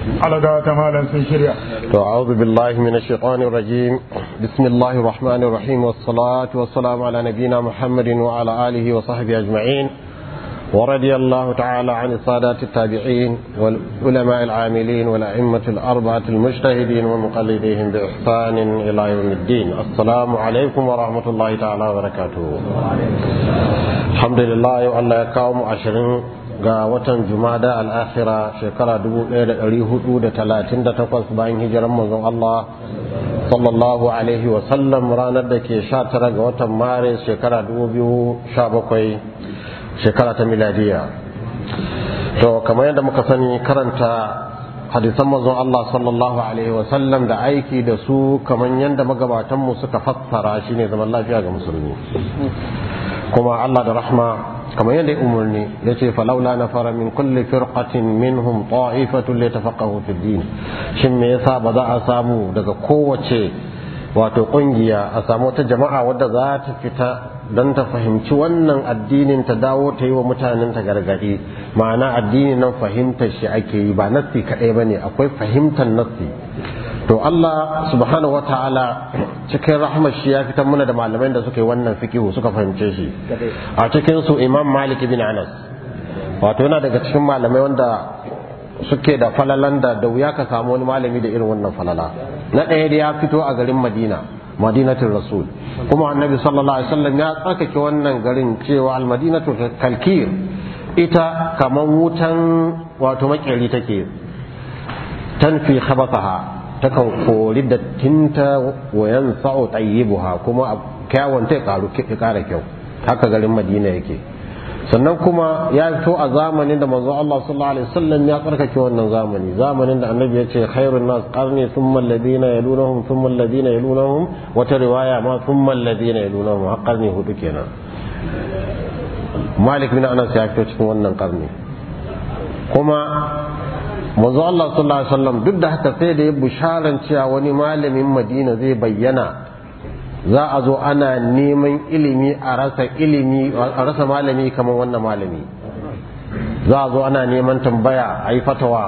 alaga ta malam sun shirya أعوذ بالله من الشيطان الرجيم بسم الله الرحمن الرحيم والصلاة والسلام على نبينا محمد وعلى آله وصحبه أجمعين ورضي الله تعالى عن السادات التابعين والعلماء العاملين والأئمة الأربعة المجتهدين ومقلديهم بإحسان إلى يوم الدين السلام عليكم ورحمة الله تعالى وبركاته الحمد لله الله يكاوم عشرين ga watan jumada al'akhira shekara 1438 bayan hijiran manzon Allah sallallahu alaihi wasallam ranar da ke 19 ga watan maris shekara 2017 shekara ta miladiya to kamar yadda muka sani karanta hadisan manzon Allah sallallahu alaihi wasallam da aiki da su kamar yadda magabatanmu suka fassara shine zaman lafiya ga musulmi kuma Allah da rahma kamar yadda umarni ya ce falaula na fara min kulli firqatin minhum ta'ifatun li tafaqahu fi din shin me yasa ba za a samu daga kowace wato kungiya a samu wata jama'a wadda za ta fita don ta fahimci wannan addinin ta dawo ta yi wa mutanen ta gargadi ma'ana addinin nan fahimtar shi ake yi ba nassi kadai bane akwai fahimtar nassi to Allah subhanahu wataala cikin rahmar shi ya fitar mana da malamai da suka yi wannan fikihu suka fahimce shi a cikin su Imam Malik bin Anas wato yana daga cikin malamai wanda suke da falalan da da wuya ka samu wani malami da irin wannan falala na ɗaya da ya fito a garin Madina madinatul rasul kuma annabi sallallahu alaihi wasallam ya tsarkake wannan garin cewa al-madinatu kalkir ita kaman wutan wato makeri take tanfi khabathaha takan kori dattinta wa yansa'u tayyibuha kuma kyawun ta karu kara kyau haka garin Madina yake sannan kuma ya fito a zamanin da manzo Allah sallallahu alaihi wasallam ya tsarkake wannan zamani zamanin da annabi ya ce khairun nas qarni thumma alladhina yalunahum thumma alladhina yalunahum wata riwaya ma thumma alladhina yalunahum har qarni hudu kenan Malik bin Anas ya fito cikin wannan qarni kuma manzo Allah sallallahu alaihi wasallam duk da haka sai da ya bisharan cewa wani malamin Madina zai bayyana za a zo ana neman ilimi a rasa ilimi a rasa malami kamar wannan malami za a zo ana neman tambaya a yi fatawa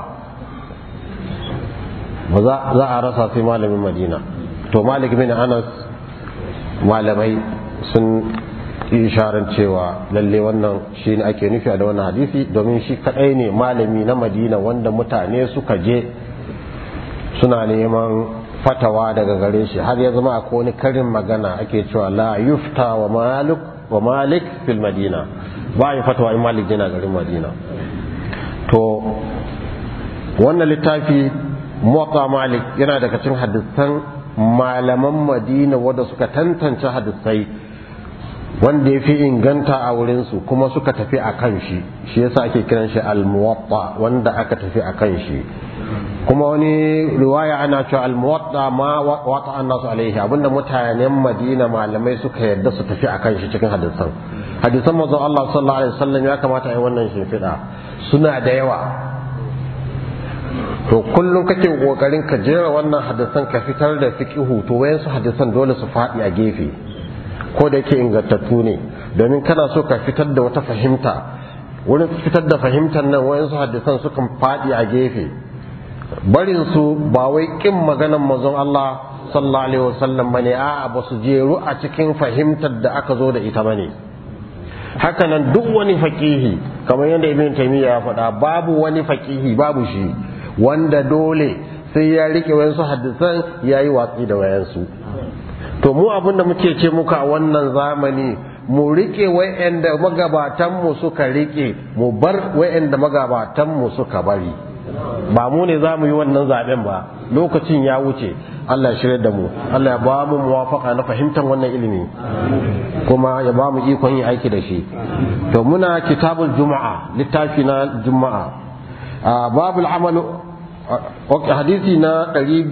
ba za a rasa sai malamin Madina to Malik bin Anas malamai sun yi isharar cewa lalle wannan shi ne ake nufi da wannan hadisi domin shi kadai ne malami na madina wanda mutane suka je suna neman fatawa daga gare shi har ya zama akwai wani karin magana ake cewa la yufta wa malik wa malik fil madina ba yi fatawa in malik yana garin madina to wannan littafi muwatta malik yana daga cikin hadisan malaman madina wanda suka tantance hadisai wanda ya fi inganta a wurinsu kuma suka tafi a kan shi shi yasa ake kiran shi al-muwatta wanda aka tafi a kan shi kuma wani riwaya ana cewa al-muwatta ma wata annasu alaihi abinda mutanen Madina malamai suka yarda su tafi a kan shi cikin hadisan hadisan manzon Allah sallallahu alaihi wasallam ya kamata a yi wannan shimfiɗa suna da yawa to kullum kake kokarin ka jera wannan hadisan ka fitar da fiqihu to wayansu hadisan dole su faɗi a gefe ko da yake ingantattu ne domin kana so ka fitar da wata fahimta wurin fitar da fahimtar nan wayansu hadisan sukan faɗi a gefe barin su ba wai kin maganan manzon Allah sallallahu alaihi wasallam bane a'a ba su jeru a cikin fahimtar da aka zo da ita bane haka nan duk wani faqihi kamar yadda ibn taymiya ya faɗa babu wani faqihi babu shi wanda dole sai ya rike wayansu hadisan yayi watsi da wayansu to mu abin da muke ce muka a wannan zamani mu rike wa'anda magabatanmu suka rike mu bar wa'anda magabatanmu suka bari ba mu ne za mu yi wannan zaben ba lokacin ya wuce Allah ya shirya da mu Allah ya ba mu muwafaka na fahimtar wannan ilimi kuma ya ba mu ikon yin aiki da shi to muna kitabul juma'a littafi na juma'a babul amalu hadisi na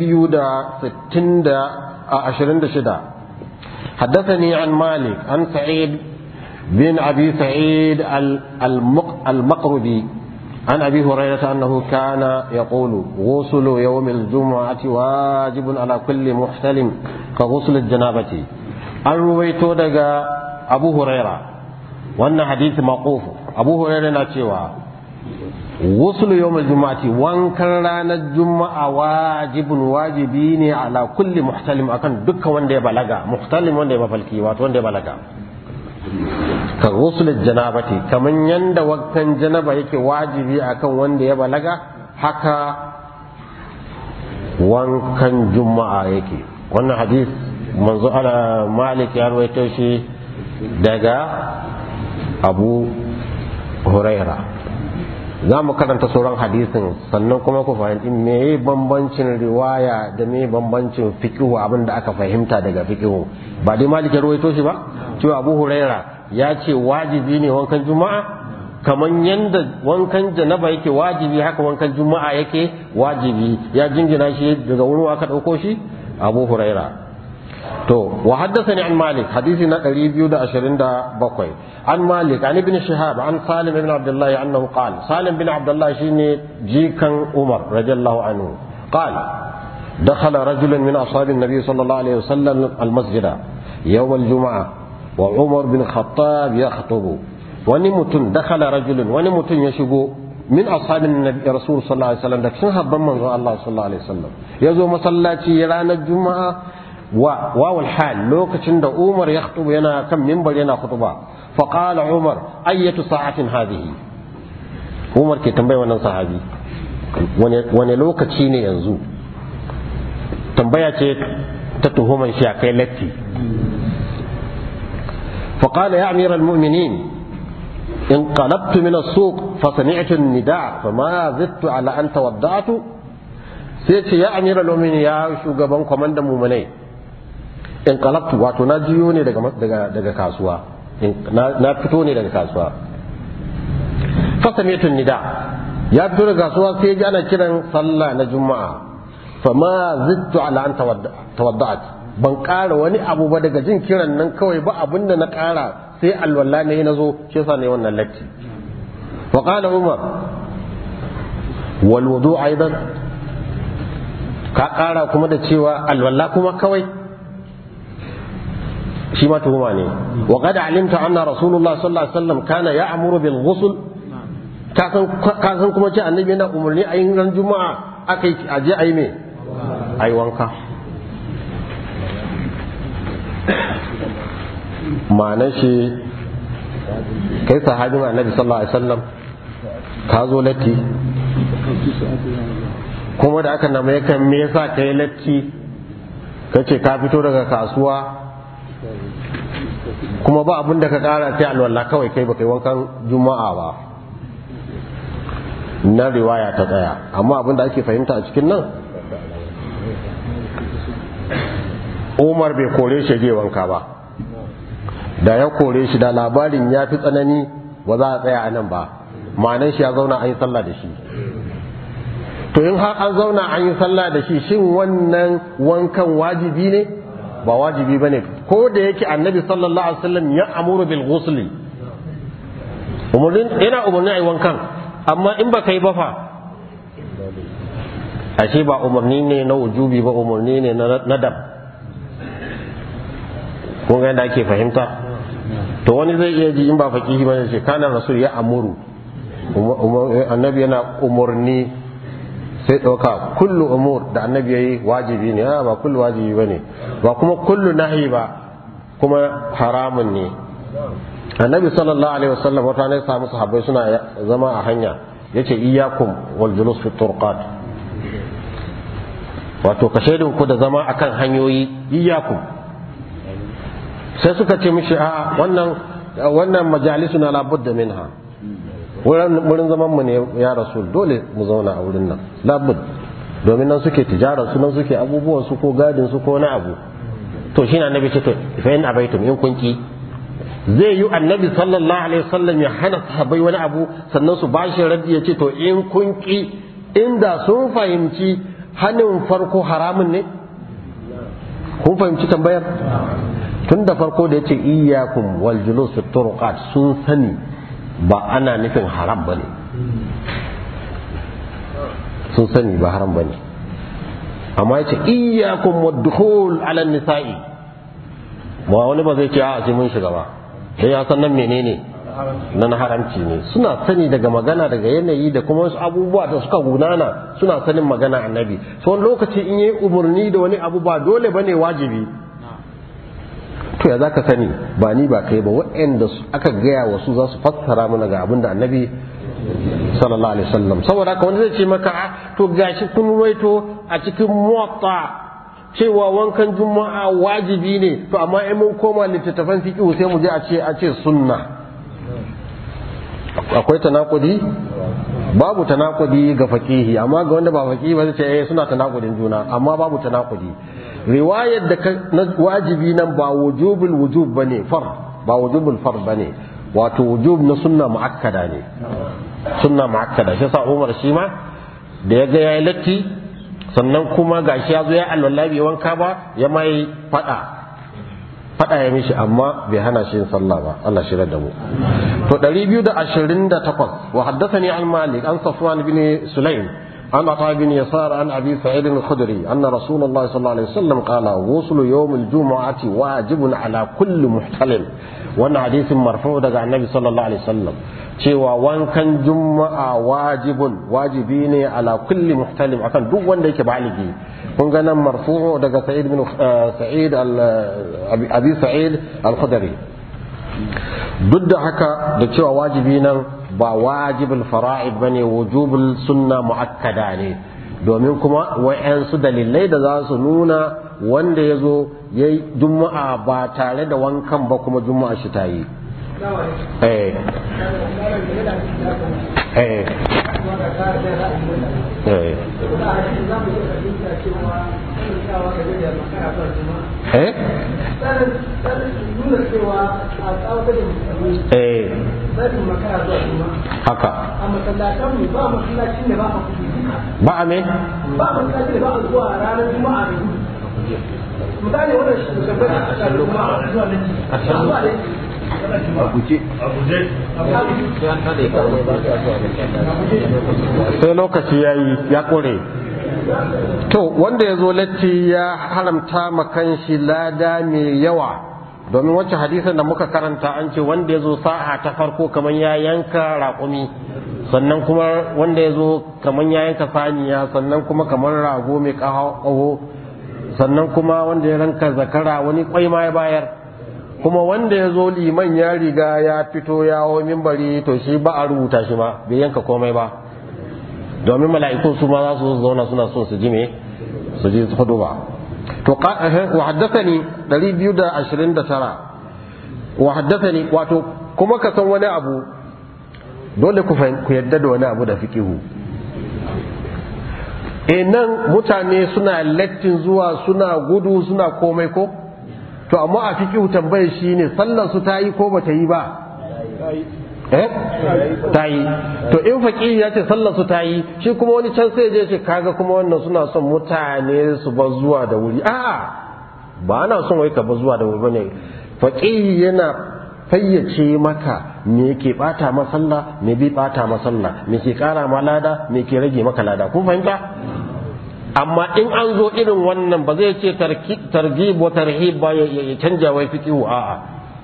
266 حدثني عن مالك عن سعيد بن أبي سعيد المقربي عن أبي هريرة أنه كان يقول غسل يوم الجمعة واجب على كل محتلم كغسل الجنابة an ruwaito daga abu huraira wannan hadisi maqufu abu huraira na cewa wasu yawmal juma'ati wankan ranar juma'a wajibun wajibi ne ala kulli muhtalim akan dukkan wanda ya balaga muhtalim wanda ya mafalki wato wanda ya balaga ka ghusl janabati kaman yanda wankan janaba yake wajibi akan wanda ya balaga haka wankan juma'a yake wannan hadis manzo ala malik ya rawaito shi daga abu huraira za mu karanta sauran hadisin sannan kuma ku fahimci me bambancin riwaya da me bambancin fiqhu abin da aka fahimta daga fiqhu ba dai malik ya rawaito shi ba cewa abu huraira ya ce wajibi ne wankan juma'a kaman yanda wankan janaba yake wajibi haka wankan juma'a yake wajibi ya jingina shi daga wurin aka dauko shi abu huraira to wa haddathani an malik hadisi na 227 an malik an ibn shihab an salim ibn abdullah annahu qala salim bin abdullah shine jikan umar radiyallahu anhu qala دخل رجل من أصحاب النبي صلى الله عليه وسلم المسجد يوم الجمعة وعمر بن الخطاب يخطب ونمت دخل رجل ونمت يشبو من أصحاب النبي رسول صلى الله عليه وسلم لكن هبا من الله صلى الله عليه وسلم يزو مسلاتي يرانا الجمعة واو الحال لوك تشند عمر يخطب ينا كم منبر ينا خطبة فقال عمر أية ساعة هذه عمر كي تنبي وانا صحابي wani lokaci ne yanzu tambaya ce ta tuhuman shi a kai latti فقال يا أمير المؤمنين انقلبت من السوق فسمعت النداء فما زدت على أن تودعت سيتي يا أمير المؤمنين يا شوغبان كوماندان مؤمنين انقلبت واتو نجيوني daga kasuwa na fito ne daga kasuwa fasami'tu nida ya fito daga kasuwa sai ji ana kiran sallah na juma'a fama zittu ala an tawadda'at ban ƙara wani abu ba daga jin kiran nan kawai ba abin da na ƙara sai alwala ne na zo shi yasa ne wannan latti wa qala umar wal wudu aidan ka ƙara kuma da cewa alwala kuma kawai shi ma tuhuma ne wa qad alimta anna rasulullah sallallahu alaihi wasallam kana ya'muru bil ghusl ka san kuma ce annabi yana umarni a yin ran juma'a akai aje ayi me ayi wanka ma'anar shi kai sahabin annabi sallallahu alaihi wasallam ka zo latti kuma da aka nama yakan me yasa kai latti kace ka fito daga kasuwa kuma ba abin da ka kara sai alwala kawai kai ba kai wankan juma'a ba na riwaya ta tsaya amma abin da ake fahimta a cikin nan umar bai kore shi je wanka ba da ya kore shi da labarin ya fi tsanani ba za a tsaya a nan ba ma'anan shi ya zauna an yi sallah da shi to in har an zauna an yi sallah da shi shin wannan wankan wajibi ne ba wajibi ba ne ko da yake annabi sallallahu alaihi wasallam ya amuru bil ghusli umarnin yana umarni a yi wankan amma in ba ka yi ba fa ashe ba umarni ne na wujubi ba umarni ne na dab kun ga yadda ake fahimta to wani zai iya ji in ba fakihi ba ce kana rasul ya amuru annabi yana umarni sai ɗauka kullu umur da annabi yayi wajibi ne ba kullu wajibi bane ba kuma kullu nahi ba kuma haramun ne annabi sallallahu alaihi wasallam wata ne samu sahabbai suna zama a hanya yace iyyakum wal julus fi turqat wato ka shaidin ku da zama akan hanyoyi iyyakum sai suka ce mishi a wannan wannan majalisuna la budda minha wurin zaman mu ne ya rasul dole mu zauna a wurin nan la bud domin nan suke tijara su nan suke abubuwan su ko gadin su ko na abu to shi na annabi ce to fa in abaitum in kun ki zai yi annabi sallallahu alaihi wasallam ya hana sahabbai wani abu sannan su bashi raddi ya ce to in kun ki inda sun fahimci hanin farko haramun ne kun fahimci tambayar tun da farko da yace iyyakum wal julus fi turqat sun sani ba ana nufin haram bane sun sani ba haram bane amma yace iyyakum wad-dukhul ala nisa'i ba wani ba zai ce a sai mun shiga ba sai ya san nan menene na na haramci ne suna sani daga magana daga yanayi da kuma wasu abubuwa da suka gunana suna sanin magana annabi so wani lokaci in yi umarni da wani abu ba dole ba ne wajibi to ya zaka sani ba ni ba kai ba waɗanda aka gaya wasu za su fassara mana ga abin da annabi sallallahu alaihi wasallam saboda haka wanda zai ce maka to gashi kun ruwaito a cikin muwatta cewa wankan juma'a wajibi ne to amma in mun koma littattafan fiqh sai mu je a ce a ce sunna akwai tanakudi babu tanakudi ga faqihi amma ga wanda ba faqihi ba zai ce eh suna tanakudin juna amma babu tanakudi riwayar da na wajibi nan ba wujubul wujub bane far ba wujubul far bane wato wujub na sunna muakkada ne sunna muakkada shi sa Umar shi ma da ya ga yayi latti sannan kuma gashi ya zo ya alwala bai wanka ba ya mai fada fada ya mishi amma bai hana shi yin sallah ba Allah shi da mu to 228 wa haddathani an malik an safwan bin sulaim عن عطاء بن يسار عن ابي سعيد الخدري ان رسول الله صلى الله عليه وسلم قال غسل يوم الجمعه واجب على كل محتلم wannan hadisin marfu daga annabi sallallahu alaihi wasallam cewa wankan juma'a wajibun wajibi ne ala kulli muhtalim akan duk wanda yake baligi kun ga nan marfu daga sa'id bin sa'id abi sa'id al-khudri duk da haka da cewa wajibi nan ba wajibul fara'id bane wujubul sunna muakkada ne domin kuma wa'yansu dalilai da za su nuna wanda ya zo ya yi juma'a ba tare da wankan ba kuma juma'a shi ta yi eh eh eh eh eh haka ba a me ba a masallacin da ba a zuwa ranar juma'a da gudu misali wannan shugaban a kasar juma'a zuwa nan a guje sai lokaci ya yi ya ƙure to wanda ya zo latti ya haramta makan shi lada mai yawa domin wacce hadisin da muka karanta an ce wanda ya zo sa'a ta farko kamar ya yanka raƙumi sannan kuma wanda ya zo kamar ya yanka saniya sannan kuma kamar rago mai ƙaho sannan kuma wanda ya ranka zakara wani kwai ma ya bayar kuma wanda ya zo liman ya riga ya fito ya hau mimbari to shi ba a rubuta shi ma bai yanka komai ba domin mala'iku su ma za su zauna suna son su ji me su ji hudu ba to wa haddathani 229 wa haddathani wato kuma ka san wani abu dole ku ku yadda da wani abu da fiqihu e nan mutane suna lattin zuwa suna gudu suna komai ko to amma a fiqihu tambayar shine sallar su ta yi ko bata yi ba eh ta yi to in faqihi ya ce sallar su ta yi shi kuma wani can sai je ce kaga kuma wannan suna son mutane su bar zuwa da wuri a'a ba ana son wai ka bar zuwa da wuri bane faqihi yana fayyace maka me yake bata masalla me bai bata masalla me ke kara ma lada me ke rage maka lada kun fahimta amma in an zo irin wannan ba zai ce targhib wa tarhib ba ya canja wai fiqihu a'a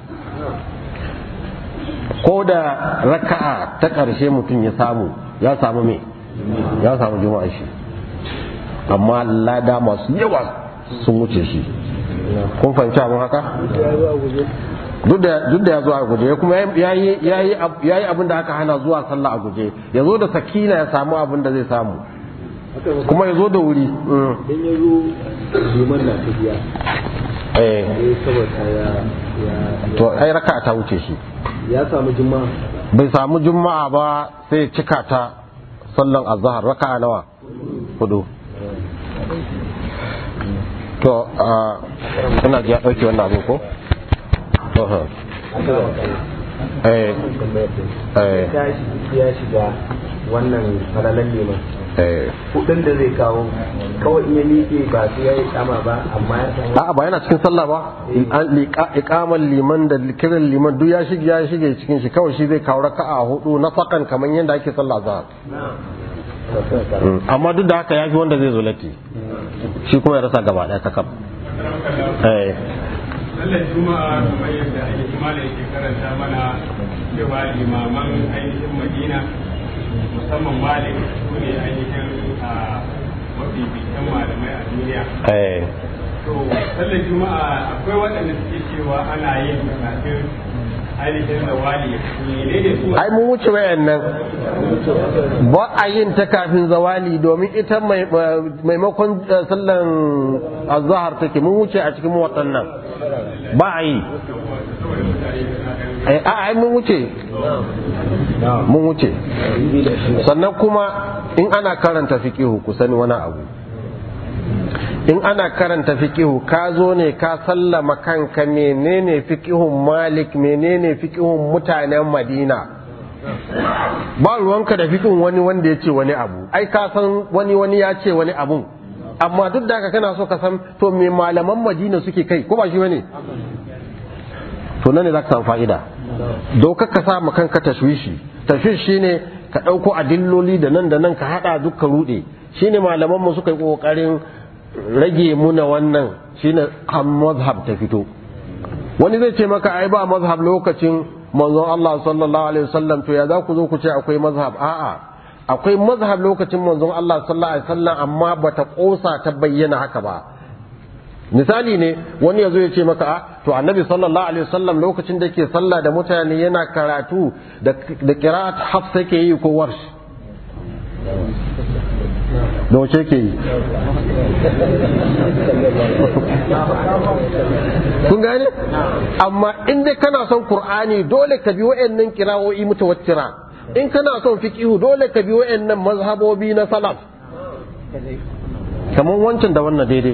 ko da raka'a ta ƙarshe mutum ya samu ya samu me ya samu juma'a shi amma lada masu yawa sun wuce shi kun fahimci abin haka duk da ya zo a guje kuma ya yi abin da aka hana zuwa sallah a guje ya zo da sakina ya samu abin da zai samu kuma ya zo da wuri in ya zo liman na tafiya eh sai saboda ya to ai raka ta wuce shi ya samu juma'a bai samu juma'a ba sai cika ta sallan azhar raka'a nawa hudu to ina ji ya dauke wannan abu ko eh eh ya shiga wannan falalan liman eh kudin da zai kawo kawai in ya miƙe ba sai ya yi kama ba amma ya samu a'a ba yana cikin sallah ba an liƙa iqamal liman da kiran liman duk ya shige ya shige cikin shi kawai shi zai kawo raka'a hudu na fakan kamar yadda ake sallah zahar amma duk da haka ya fi wanda zai zo latti shi kuma ya rasa gaba ɗaya kakam eh sallar juma'a kamar yadda ainihin malam yake karanta mana cewa limaman ainihin madina musamman malik su ne ainihin a mafi bitan malamai a duniya eh to sallar juma'a akwai waɗanda suke cewa ana yin kafin ainihin zawali ne ne su ai mun wuce wayannan ba a yin ta kafin zawali domin ita mai- maimakon eh, sallan azhar take mun wuce a cikin waɗannan ba a yi Eh, a ai mun wuce mun wuce sannan kuma in ana karanta fiqihu ku sani wani abu in ana karanta fiqihu ka zo ne ka sallama kanka menene fiqihun malik menene fiqihun mutanen madina ba ruwanka da fiqihun wani wanda ya ce wani abu ai ka san wani wani ya ce wani abu amma duk da haka kana so ka san to me malaman madina suke kai ko ba shi bane to nan ne za ka samu fa'ida dokar ka sa ma kanka tashwishi tashwish shine ka ɗauko adilloli da nan da nan ka haɗa duk ka ruɗe shine malaman mu suka yi ƙoƙarin rage muna wannan shine kan mazhab ta fito wani zai ce maka ai ba mazhab lokacin manzon Allah sallallahu alaihi wasallam to ya za ku zo ku ce akwai mazhab a'a akwai mazhab lokacin manzon Allah sallallahu alaihi wasallam amma bata kosa ta bayyana haka ba misali ne wani ya zo ya ce maka a to annabi sallallahu alaihi wasallam lokacin da yake sallah da mutane yana karatu da da qira'at hafsa yake yi ko warsh da wace yake yi kun gane amma in dai kana son qur'ani dole ka bi wa'annan qira'o'i mutawattira in kana son fiqhu dole ka bi wa'annan mazhabobi na salaf kamar wancan da wannan daidai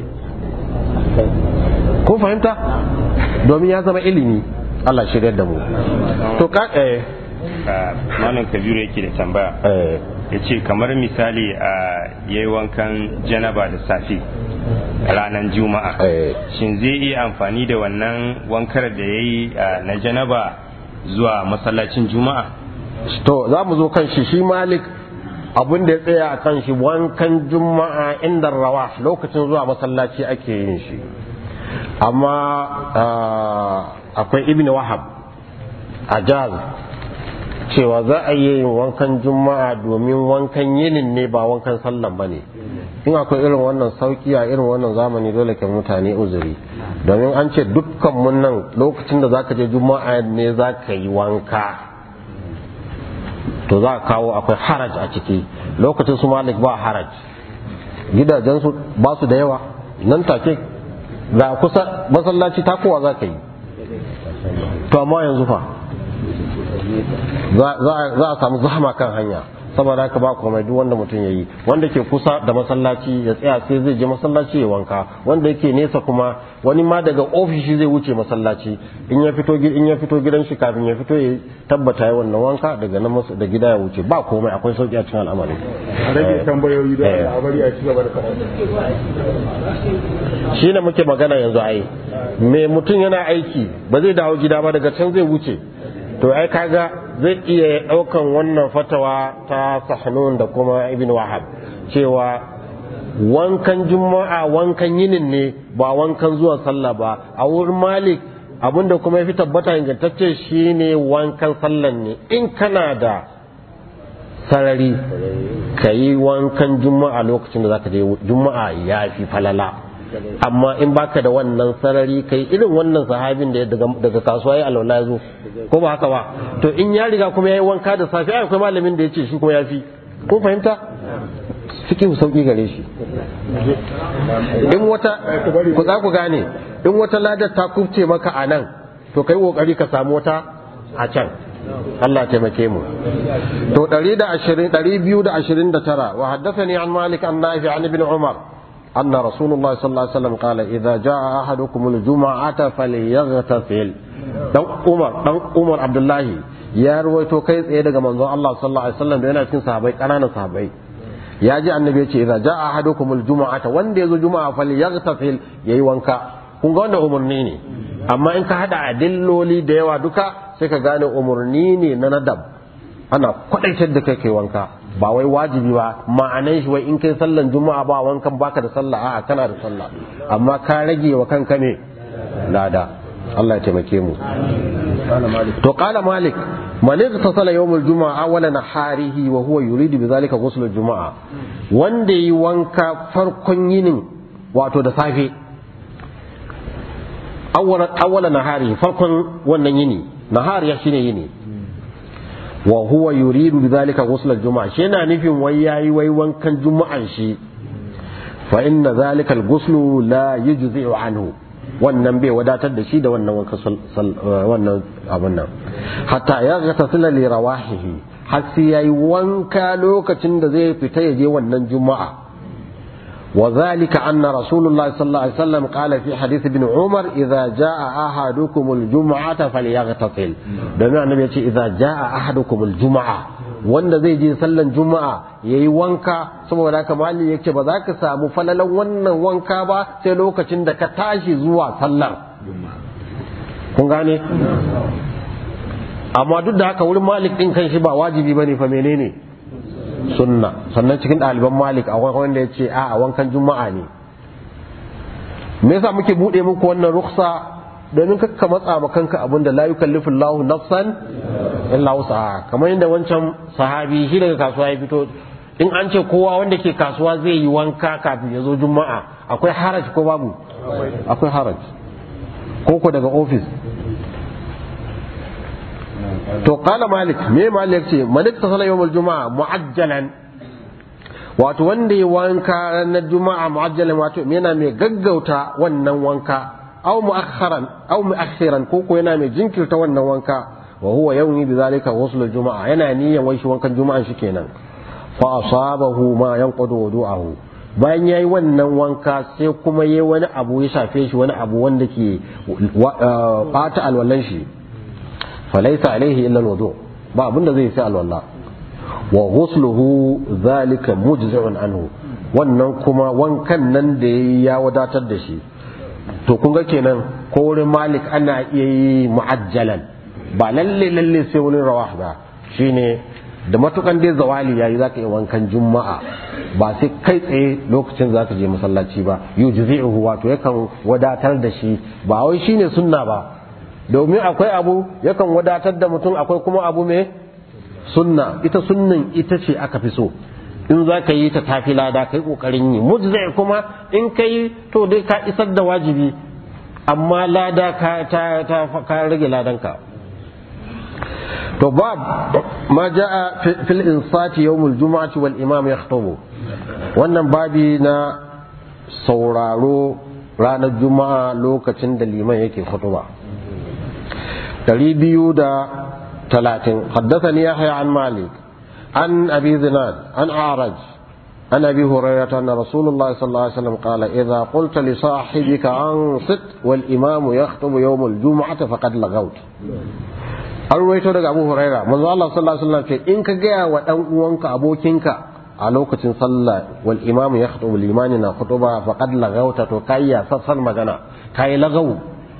kun fahimta domin ya zama ilimi Allah shirya da mu to ka eh malam kabiru yake da tambaya eh ya ce kamar misali a yayi wankan janaba da safe ranar juma'a eh shin zai iya amfani da wannan wankar da ya yi na janaba zuwa masallacin juma'a to za mu zo kan shi shi malik abin da ya tsaya a kan shi wankan juma'a inda rawa lokacin zuwa masallaci ake yin shi amma ah, akwai ibn wahab a jaz cewa za a yi yin wankan juma'a domin wankan yinin ne ba wankan sallan ba ne in akwai irin wannan sauki a irin wannan zamani dole ke mutane uzuri domin an ce dukkan mun nan lokacin da zaka je juma'a ne za ka yi wanka to za a kawo akwai haraj a ciki lokacin su malik ba haraj gidajensu ba su da yawa nan take ga kusa masallaci takowa za ka yi to amma yanzu fa za za a samu zahama kan hanya saboda haka ba komai duk wanda mutum ya yi wanda ke kusa da masallaci ya tsaya sai zai je masallaci ya wanka wanda yake nesa kuma wani ma daga ofishi zai wuce masallaci in ya fito gi- in ya fito gidan shi kafin ya fito ya tabbata ya wannan wanka daga nan mas- da gida ya wuce ba komai akwai sauki a cikin al'amari a rage tambayoyi don Eh. a bari a ci gaba da karatu shi ne muke magana yanzu ai me mutum yana aiki ba zai dawo gida ba daga can zai wuce to ai kaga zai iya daukan wannan fatawa ta sahnun da kuma ibn wahab cewa wankan juma'a wankan yinin ne ba wankan zuwa sallah ba a wurin malik abinda kuma ya fi tabbata ingantacce shine wankan sallan ne in kana da sarari ka yi wankan juma'a lokacin da zaka je juma'a ya fi falala amma in baka da wannan sarari kai irin wannan sahabin da ya daga, daga kasuwa ya alwala ya zo ko ba haka ba to in ya riga kuma ya yi wanka da safe ai akwai malamin da ya ce shi kuma ya fi kun fahimta cikin sauki gare shi in wata ku za ku gane in wata ladar ta kufce maka a nan to kai kokari ka samu wata a can Allah taimake mu to 120 229 wa haddathani an malik an nafi an ibn umar anna rasulullah sallallahu alaihi wasallam qala idza jaa ahadukum al-jum'ata falyaghtasil dan umar dan umar abdullahi ya ruwaito kai tsaye daga manzon Allah sallallahu alaihi wasallam da yana cikin sahabbai kananan sahabbai ya ji annabi ya ce idza jaa ahadukum al-jum'ata wanda yazo juma'a falyaghtasil yayi wanka kun ga wannan umarni ne amma in ka hada adilloli da yawa duka sai ka gane umarni ne na nadab ana kwadaitar da kai kai wanka ba wai wajibi ba ma'anan shi wai in kai sallan juma'a ba wankan baka da sallah a'a kana da sallah amma ka rage wa kanka ne lada Allah ya taimake mu to qala malik man igtasala yawm al-jum'a awwala naharihi wa huwa yuridu bidhalika ghusl al-jum'a wanda yi wanka farkon yinin wato da safe awwala awwala naharihi farkon wannan yini nahar ya shine yini wa huwa yuridu bidhalika ghusl al-jum'a shi yana nufin wai yayi wai wankan juma'an shi fa inna dhalika al-ghuslu la yujzi'u anhu wannan bai wadatar da shi da wannan wanka wannan abun nan hatta ya ga tasila li rawahihi har sai yayi wanka lokacin da zai fita ya je wannan juma'a وذلك أن رسول الله صلى الله عليه وسلم قال في حديث ابن عمر إذا جاء أحدكم الجمعة فليغتسل بمعنى النبي إذا جاء أحدكم الجمعة wanda zai je sallan juma'a ya yi wanka saboda haka malin ya ce ba za ka samu falalan wannan wanka ba sai lokacin da ka tashi zuwa sallar kun gane amma duk da haka wurin malik din kan shi ba wajibi ba ne fa menene sunna sannan cikin ɗaliban malik a wanda ya ce a wankan juma'a ne me yasa muke buɗe muku wannan ruksa domin kakka matsa ma kanka abin da la yukallifu Allahu nafsan illa wusaha kamar yadda wancan sahabi shi daga kasuwa ya fito in an ce kowa wanda ke kasuwa zai yi wanka kafin ya zo juma'a akwai haraj ko babu akwai haraj ko ko daga ofis to kala malik me malik ce malik ta sala yawmul juma'a mu'ajjalan wato wanda ya wanka ranar juma'a mu'ajjalan wato yana mai gaggauta wannan wanka aw mu'akharan aw mu'akhiran ko ko yana mai jinkirta wannan wanka wa huwa yawmi bidhalika ghusl juma'a yana niyyar wai shi wankan juma'an shi kenan fa asabahu ma yanqudu wudu'ahu bayan yayi wannan wanka sai kuma yayi wani abu ya shafe shi wani abu wanda ke bata alwallan shi falaisa alaihi illa alwudu ba abinda zai sai alwala wa ghusluhu zalika mujzi'un anhu wannan kuma wankan nan da yayi ya wadatar da shi to kun ga kenan ko wurin malik ana iya yi mu'ajjalan ba lalle lalle sai wurin rawah ba shine da matukan dai zawali yayi zaka yi wankan juma'a ba sai kai tsaye lokacin zaka je masallaci ba yujzi'uhu wato yakan wadatar da shi ba wai shine sunna ba domin akwai abu yakan wadatar da mutum akwai kuma abu mai sunna ita sunnan ita ce aka fi so in za ka yi ta tafi lada kai kokarin yi mujzai kuma in ka yi to dai ka isar da wajibi amma lada ka ta ta ka rage ladanka to bab ma jaa fil insati yawmul jumu'ati wal imam yakhutubu wannan babi na sauraro ranar juma'a lokacin da liman yake khutuba biyu da talatin حدثني يحيى عن مالك عن أبي ذناد عن أعرج عن أبي هريرة أن رسول الله صلى الله عليه وسلم قال إذا قلت لصاحبك أنصت والإمام يخطب يوم الجمعة فقد لغوت an ruwaito daga abu huraira manzo Allah sallallahu alaihi wasallam ce in ka gaya wa dan uwanka abokinka a lokacin sallah wal imam ya khutubu limani na khutuba faqad lagauta to kai ya sassan magana kai lagawu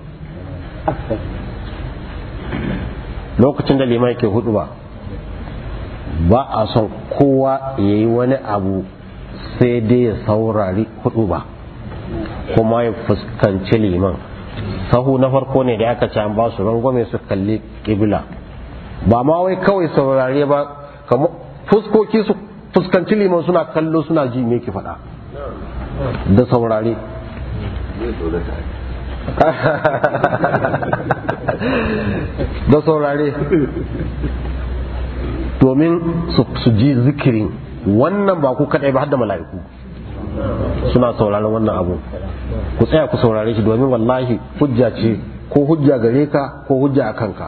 lokacin da limai ke hudu ba ba a son kowa ya yi wani abu sai dai ya saurari hudu ba kuma ya fuskanci liman sahu na farko ne da aka ce an ba su rangwame su kalli kibla ba ma wai kawai saurare ba kamar fuskoki su fuskanci liman suna kallo suna ji me ki faɗa da saurare da saurare domin su ji zikirin wannan ba ku kadai ba har da mala'iku suna sauraron wannan abu ku tsaya ku saurare shi domin wallahi hujja ce ko hujja gare ka ko hujja a kanka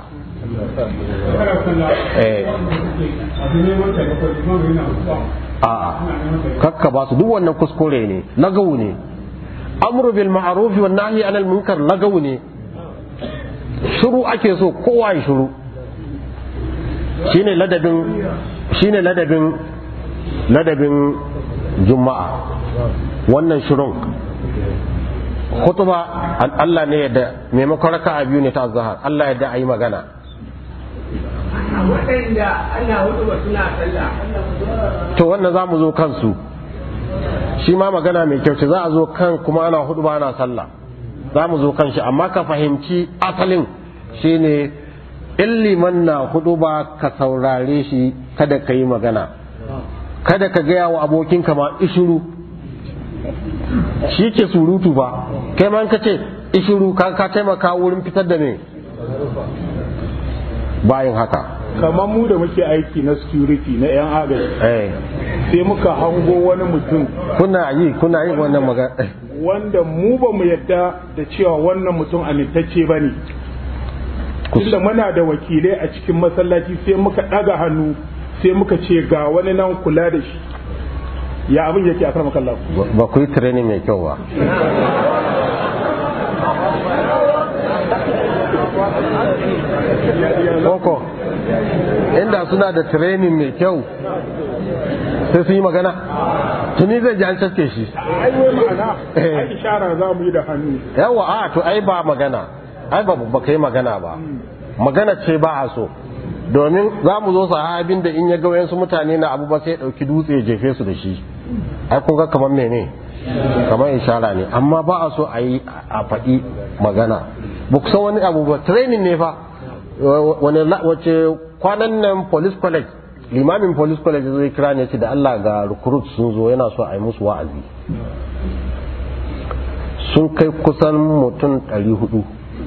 a'a kakka ba su duk wannan kuskure ne lagawu ne amru bil ma'ruf wan nahyi anil munkar lagawu ne shiru ake so kowa ya shiru shine ladabin shine ladabin ladabin juma'a wannan shirun khutba Allah ne yadda maimakon raka'a biyu ne ta zahar Allah yadda ayi magana waɗanda ana hudu suna sallah to wannan za mu zo kansu shi ma magana mai kyau ce za a zo kan kuma ana hudu ba ana sallah za mu zo kan shi amma ka fahimci asalin shine in liman na hudu ba ka saurare shi kada ka yi magana kada ka gaya wa abokinka ma ishuru shi ke surutu ba kai ma in ka ce ishuru ka ka taimaka wurin fitar da me bayan haka kamar mu da muke aiki na security na yan agaji eh sai muka hango wani mutum kuna yi kuna yi wannan magana wanda mu ba mu yadda da cewa wannan mutum amintacce ba ne tunda muna da wakilai a cikin masallaci sai muka ɗaga hannu sai muka ce ga wani nan kula da shi ya abin yake a karmar kallon ba ku yi training mai kyau ba koko inda suna da training mai kyau sai sun yi magana tuni zai ji an caske shi ai wai ma'ana ai ishara za mu yi da hannu yawa a to ai ba magana ai ba ba kai magana ba magana ce ba a so domin za mu zo sahabin da in ya ga wayansu mutane na abu ba sai ya dauki dutse ya jefe su da shi ai kun ga kamar mene kamar ishara ne amma ba a so a yi a faɗi magana ba ku san wani abu ba training ne fa wani wace kwanan nan police college limamin police college zai kira ne ce da Allah ga recruit sun zo yana so a yi musu wa'azi sun kai kusan mutum 400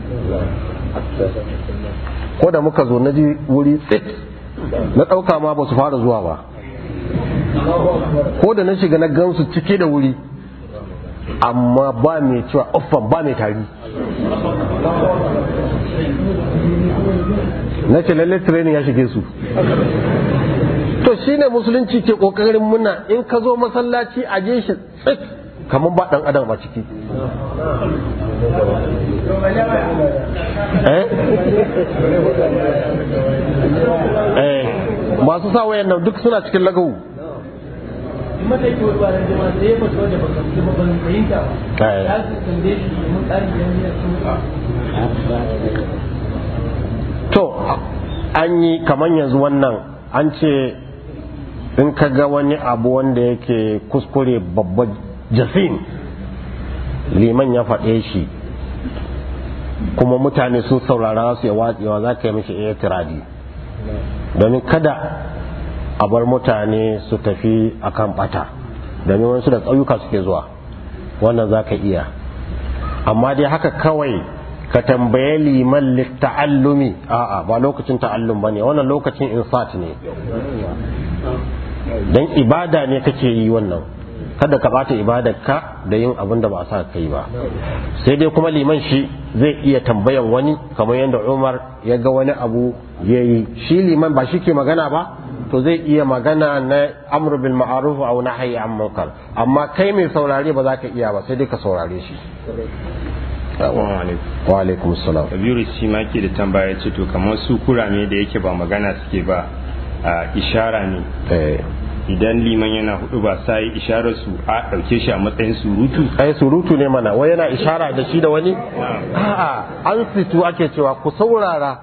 ko da muka zo na ji wuri tsit na ɗauka ma ba su fara zuwa ba ko da na shiga na gansu cike da wuri amma ba mai cewa uffan ba mai tari na ce lalle training ya shige su to shine musulunci ke kokarin muna in ka zo masallaci a je shi tsit kamar ba dan adam a ciki eh eh masu sa wayan nan duk suna cikin lagawu mata yake wani ba da jama'a sai ya fata wanda baka ji ba ban fahimta ba Eh. ya su tambaye shi mun tsari yan ya su to an yi kamar yanzu wannan an ce in ka ga wani abu wanda yake kuskure babba jasin liman ya faɗe shi kuma mutane sun saurara su ya watsewa za ka yi mishi iya tiradi domin kada a bar mutane su tafi akan bata domin wasu da tsayuka suke zuwa wannan za ka iya amma dai haka kawai ka tambaye liman litta'allumi a'a ba lokacin ta'allum bane wannan lokacin insat ne dan ibada ne kake yi wannan kada ka bata ibadarka da yin abin da ba a sa kai ba sai dai kuma liman shi zai iya tambayan wani kamar yadda Umar ya ga wani abu ya yi shi liman ba shi ke magana ba to zai iya magana na amru bil ma'ruf aw nahyi an munkar amma kai mai saurare ba za ka iya ba sai dai ka saurare shi Assalamu alaikum. wa alaikum salam Kabiru shi ma ke da tambaya ce to kamar su kurame da yake ba magana suke ba a ishara ne eh idan liman yana hudu ba sai isharar su a dauke shi a matsayin surutu ai surutu ne mana wai yana ishara da shi da wani a'a an situ ake cewa ku saurara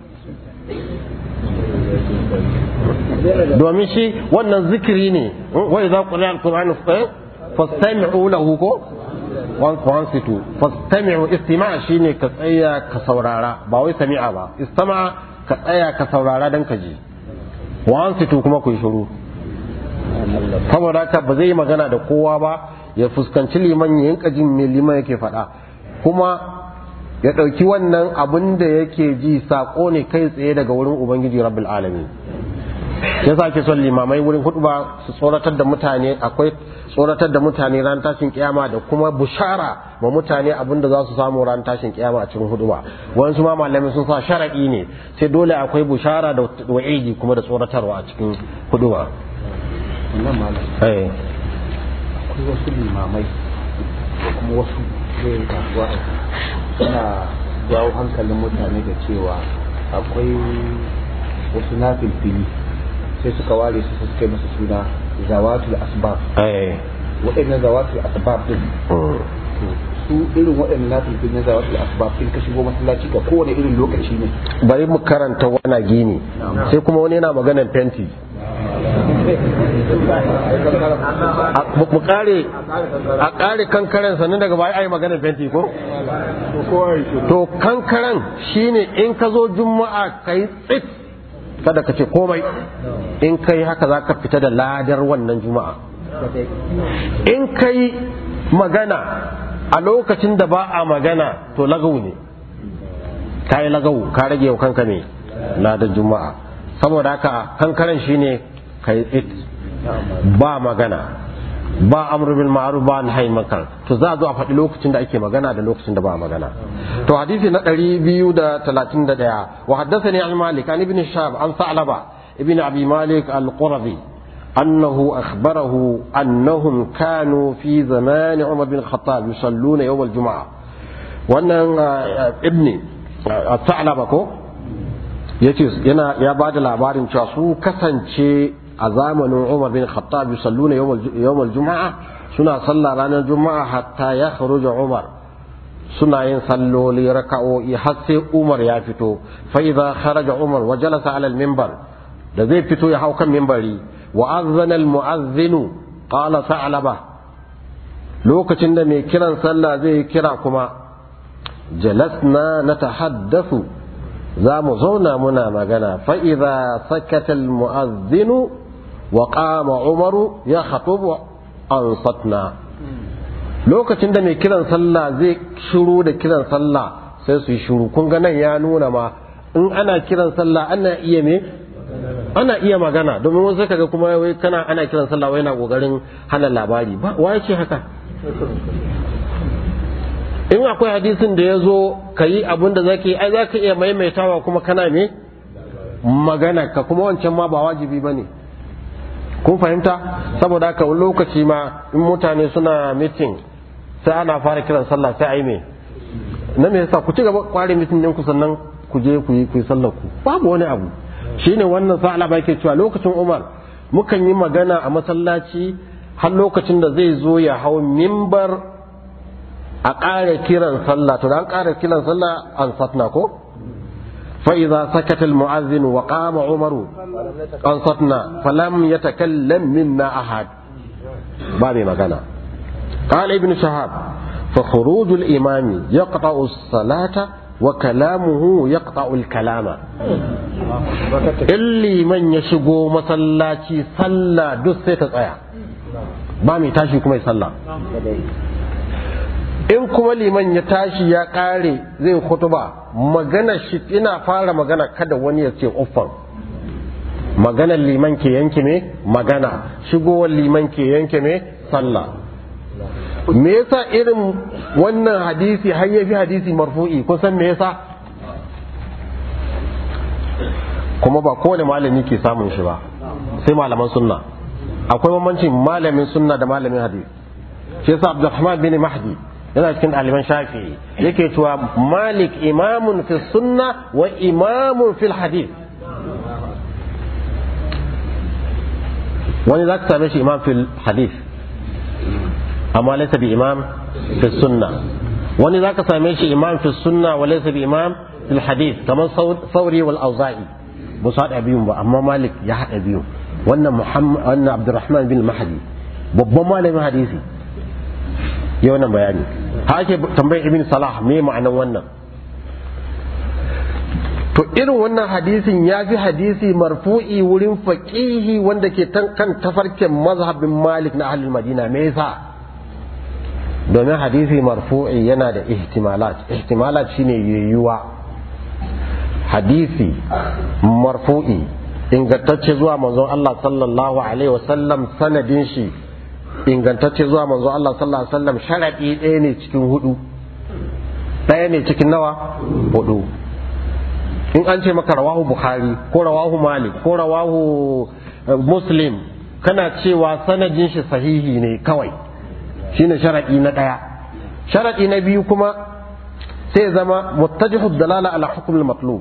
domin shi wannan zikiri ne wai za ku layar Qur'ani fastami'u lahu ko wan situ fastami'u istima' shine ka tsaya ka saurara ba wai sami'a ba istama ka tsaya ka saurara dan ka ji wan situ kuma ku yi shiru saboda haka ba zai yi magana da kowa ba ya fuskanci liman ya yinka jin me liman yake faɗa kuma ya ɗauki wannan abin da yake ji saƙo ne kai tsaye daga wurin ubangiji rabbil alamin ya sa ake son limamai wurin hudu ba su tsoratar da mutane akwai tsoratar da mutane ran tashin kiyama da kuma bushara ma mutane abin da za su samu ran tashin kiyama a cikin hudu ba wasu ma malamai sun sa sharaɗi ne sai dole akwai bushara da wa'idi kuma da tsoratarwa a cikin hudu ba wannan malam eh akwai wasu limamai da kuma wasu zai kasuwa suna jawo hankalin mutane da cewa akwai wasu na filfili sai suka ware su suka yi masa suna zawatul asbab eh waɗannan zawatul asbab din mm. to su irin waɗannan na filfili na zawatul asbab in ka shigo masallaci ga kowane irin lokaci ne bari mu karanta wana gini sai kuma wani yana maganar fenti mu kare a kare kankaren sannan daga baya ai maganar fenti ko to kowa ya shiru to kankaren shine in ka zo juma'a kai tsit kada ka ce komai in kai haka za ka fita da ladar wannan juma'a in kai magana a lokacin da ba a magana to lagau ne ka yi lagau ka rage wa kanka ne ladar juma'a saboda haka kankaren shine kai tsit ba magana ba amru bil ma'ruf ba nahy munkar to za a zo a faɗi lokacin da ake magana da lokacin da ba a magana to hadisi na 231 wa haddathani an malik an ibn shab an sa'laba ibn abi malik al-qurazi أنه أخبره أنهم كانوا في زمان عمر بن الخطاب يصلون يوم الجمعة وأن ابني الثعلبة كو yana ya ba da labarin cewa su kasance a zamanin Umar bin Khattab yusalluna yawmal juma'a suna sallah ranar juma'a hatta ya kharuja Umar suna yin salloli raka'o'i har sai Umar ya fito fa idza kharaja Umar wa jalasa ala al-minbar da zai fito ya hau kan minbari wa azzana al-mu'adhdhin qala sa'laba lokacin da mai kiran sallah zai kira kuma jalasna natahaddathu za mu zauna muna magana fa'iza sakatal mu'azzinu wa ƙama umaru ya khatubu an satna lokacin da mai kiran sallah zai shiru da kiran sallah sai su yi shiru kun ga nan ya nuna ma in ana kiran sallah ana iya me ana iya magana domin wasu kaga kuma wai kana ana kiran sallah wai na kokarin hana labari ba wa ce haka in akwai hadisin da ya zo ka yi abin da zaka yi ai za ka iya maimaitawa kuma kana me magana ka kuma wancan ma ba wajibi ba ne kun fahimta saboda haka wani lokaci ma in mutane suna mitin sai ana fara kiran sallah sai a yi me na me yasa ku ci gaba kware mitin ɗinku sannan ku je ku yi ku yi sallar ku babu wani abu shine wannan sa'ala ba ke cewa lokacin Umar mukan yi magana a masallaci har lokacin da zai zo ya hau mimbar a ƙara kiran sallah to da an ƙara kiran sallah an satna ko fa idza sakata al mu'azzin wa qama umaru an satna falam yatakallam minna ahad ba mai magana قال ابن شهاب فخروج الإمام يقطع الصلاة وكلامه يقطع الكلام اللي من يشغو مسلاتي صلى دس تسايا ba mai tashi kuma ya sallah in kuma liman ya tashi ya kare zai kutuba magana shi ina fara magana kada wani ya ce uffan maganar liman ke yanke me magana shigowar liman ke yanke me sallah me yasa irin wannan hadisi har yafi hadisi marfu'i kun san me yasa kuma ba kowane malami ke samun shi ba sai malaman sunna akwai bambancin malamin sunna da malamin hadisi shi yasa Abdulrahman bin Mahdi yana cikin ɗaliban shafi'i yake cewa malik imamun fi sunna wa imamun fil hadith wani za ka same shi imam fil hadith amma laysa bi imam fi sunna wani za ka same shi imam fi sunna wa laysa bi imam fil hadith kamar sauri wal auza'i ba su haɗa biyun ba amma malik ya haɗa biyun wannan muhammad wannan abdurrahman bin mahdi babban malamin hadisi ya wannan bayani ha ake tambayar ibn salah me ma'anan wannan to irin wannan hadisin ya fi hadisi marfu'i wurin faqihi wanda ke kan tafarkin mazhabin malik na ahlul madina me yasa domin hadisi marfu'i yana da ihtimalat ihtimalat shine yiwuwa hadisi marfu'i ingantacce zuwa manzon Allah sallallahu alaihi wasallam sanadin shi ingantacce zuwa manzon Allah sallallahu alaihi wasallam sharadi ɗaya ne cikin hudu ɗaya ne cikin nawa hudu in an ce maka rawahu bukhari ko rawahu malik ko rawahu muslim kana cewa sanadin shi sahihi ne kawai shine sharadi na ɗaya sharadi na biyu kuma sai zama muttajihu dalala ala hukm al-matlub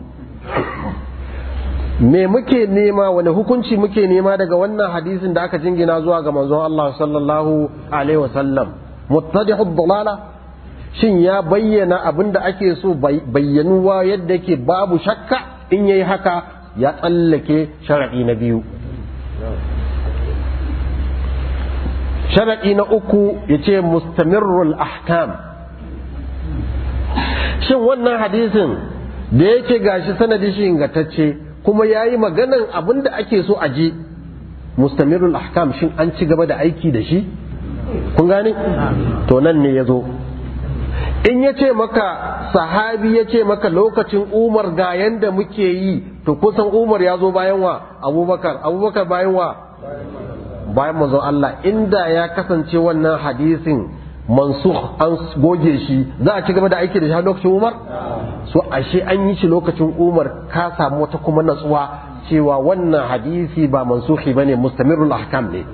me muke nema wani hukunci muke nema daga wannan hadisin da aka jingina zuwa ga manzon Allah sallallahu alaihi wasallam muttadihu dalala shin ya bayyana abin da ake so bayyanuwa yadda yake babu shakka in yayi haka ya tsallake shar'i na biyu sharaɗi na uku ya ce mustamirrul ahkam shin wannan hadisin da yake gashi sanadi shi ingantacce kuma ya yi maganan abin da ake so a ji mustamirul ahkam shin an ci gaba da aiki da shi kun gane to nan ne ya zo in ya ce maka sahabi ya ce maka lokacin umar ga yanda muke yi to kusan umar ya zo bayan wa abubakar abubakar bayan wa bayan manzon Allah inda ya kasance wannan hadisin mansukh an goge shi za a ci gaba da aiki da shi har lokacin umar so ashe an yi shi lokacin umar ka samu wata kuma natsuwa cewa wannan hadisi ba mansukhi bane mustamirul ahkam ne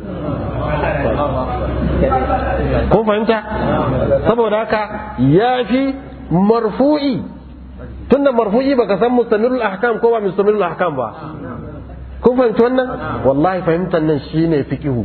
kun fahimta saboda haka ya fi marfu'i tunda marfu'i baka san mustamirul ahkam ko ba mustamirul ahkam ba kun fahimci wannan wallahi fahimtar nan shine fikihu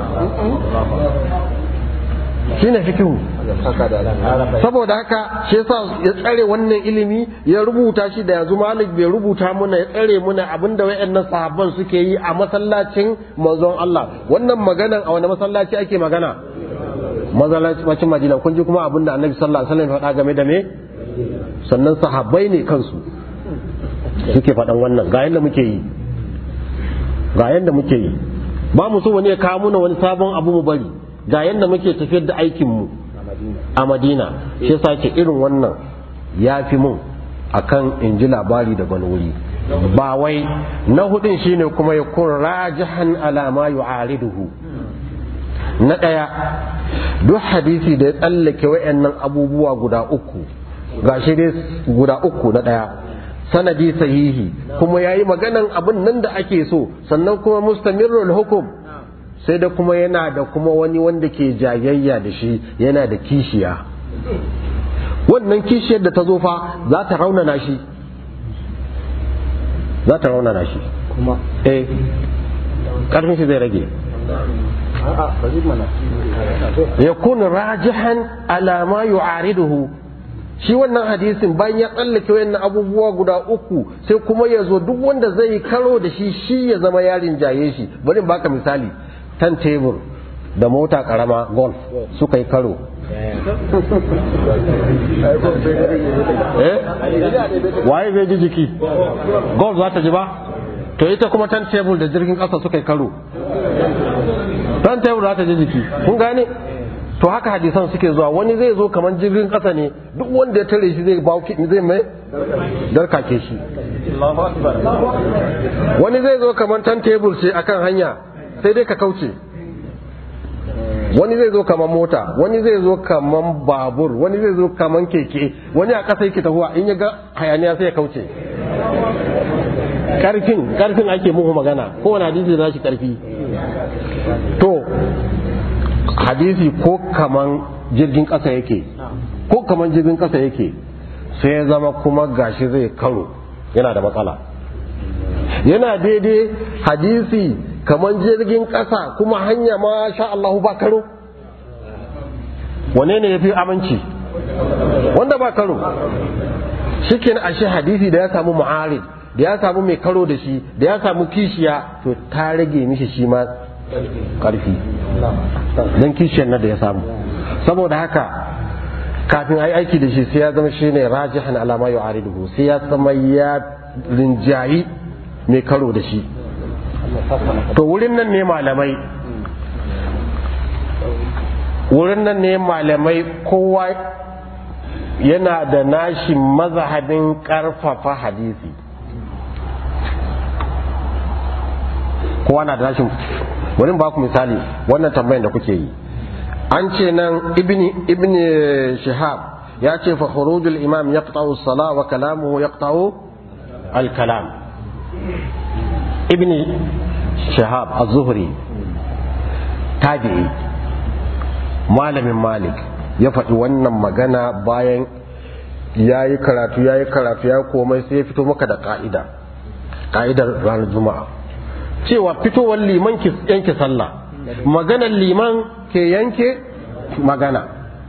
shine fikihu saboda haka shi yasa ya tsare wannan ilimi ya rubuta shi da yanzu malik bai rubuta muna ya tsare muna abinda wayannan sahabban suke yi a masallacin manzon Allah wannan maganan a wani masallaci ake magana masallacin Madina kun ji kuma abinda Annabi sallallahu alaihi wasallam ya faɗa game da me sannan sahabbai ne kansu suke faɗan wannan ga yanda muke yi ga yanda muke yi ba mu so wani ya kawo muna wani sabon abu mu bari ga yanda muke tafiyar da aikin mu a Madina shi yasa ke irin wannan ya fi mun akan in ji labari da wani wuri ba wai na hudun shine kuma ya kun rajihan ala ma yu'ariduhu na ɗaya duk hadisi da ya tsallake wayannan abubuwa guda uku gashi dai guda uku na ɗaya sanadi sahihi kuma ya yi maganan abin nan da ake so sannan kuma mustamirul hukum sai da kuma yana da kuma wani wanda ke jayayya da shi yana da kishiya wannan kishiyar da ta zo fa za ta raunana shi za ta raunana shi kuma eh karfin shi zai rage a'a bari mana yakun rajihan ala ma yu'ariduhu shi wannan hadisin bayan ya tsallake wayannan abubuwa guda uku sai kuma ya zo duk wanda zai karo da shi shi ya zama yarin jaye shi bari in baka misali tan tebur da mota karama golf suka yi karo eh waye zai ji jiki golf za ta ji ba to ita kuma tan tebur da jirgin kasa suka yi karo tan tebur za ta ji jiki kun gane to haka hadisan suke zuwa wani zai zo kamar jirgin kasa ne duk wanda ya tare shi zai bauki zai mai darkake shi wani zai zo kamar tan tebur ce akan hanya sai dai ka kauce wani zai zo kamar mota wani zai zo kamar babur wani zai zo kamar keke wani a ƙasa yake tahuwa in ya ga hayaniya sai ya kauce karfin karfin ake muku magana kowane hadisi da shi karfi to hadisi ko kaman jirgin ƙasa yake ko kaman jirgin ƙasa yake sai ya zama kuma gashi zai karo yana da matsala yana daidai hadisi kaman jirgin ƙasa kuma hanya ma sha Allahu ba karo wane ne ya fi aminci wanda ba karo shikin ashe hadisi da ya samu mu'arid da ya samu mai karo da shi da ya samu kishiya to ta rage mishi shi ma karfi don kishiyar na da ya samu saboda haka kafin a yi aiki da shi sai ya zama shi ne rajihan alama yau ariduhu sai ya zama ya rinjayi mai karo da shi to wurin nan ne malamai wurin nan ne malamai kowa yana da nashi mazhabin karfafa hadisi kowa na da nashi wurin ba ku misali wannan tambayin da kuke yi an ce nan ibni ibni shihab ya ce fa khurujul imam yaqta'u as-salah wa kalamuhu yaqta'u al-kalam ibni shihab az-zuhri tabi'i malamin malik ya faɗi wannan magana bayan ya yi karatu ya yi karatu ya komai sai ya fito maka da ka'ida ka'idar ranar juma'a cewa fitowar liman ki yanke sallah maganar liman ke yanke magana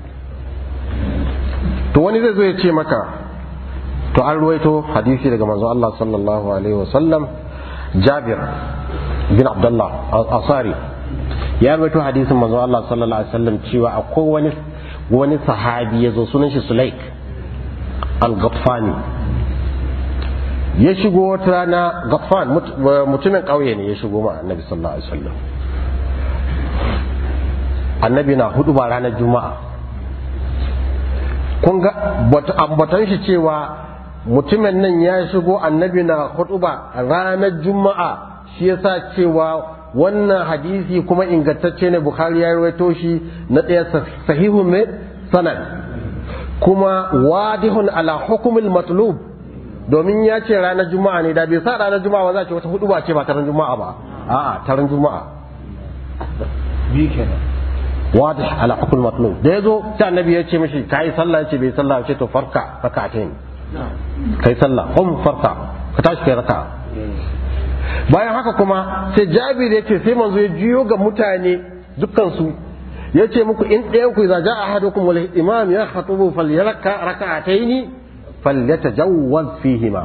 to wani zai zo ya ce maka to an ruwaito hadisi daga manzo Allah sallallahu alaihi wasallam Jabir bin Abdullah Asari ya rawaito hadisin manzo Allah sallallahu alaihi wasallam cewa akwai wani wani sahabi ya zo sunan shi Sulaik al-Ghaffani ya shigo wata rana Ghaffan mutumin ƙauye ne ya shigo ma annabi sallallahu alaihi wasallam annabi na hudu ba ranar juma'a kun ga ambatan shi cewa mutumin nan ya shigo annabi na hudu ba ranar juma'a shi yasa cewa wannan hadisi kuma ingantacce ne bukhari ya rawaito shi na ɗaya sahihun mai sanad kuma wadihun ala hukumil matlub domin ya ce ranar juma'a ne da bai sa ranar juma'a ba za ce wata hudu ba ce ba taron juma'a ba a'a taron juma'a bi kenan wadih ala hukumil matlub da yazo sai annabi ya ce mishi kai sallah ya ce bai sallah ya ce to farka raka'atain kai sallah hum farka ka tashi kai raka'a bayan haka kuma sai jabir ya ce sai manzo ya jiyo ga mutane dukkansu ya ce muku in ɗayan ku za ja ahadukum wal imam ya khatubu falyaraka raka'ataini falyatajawwaz fihima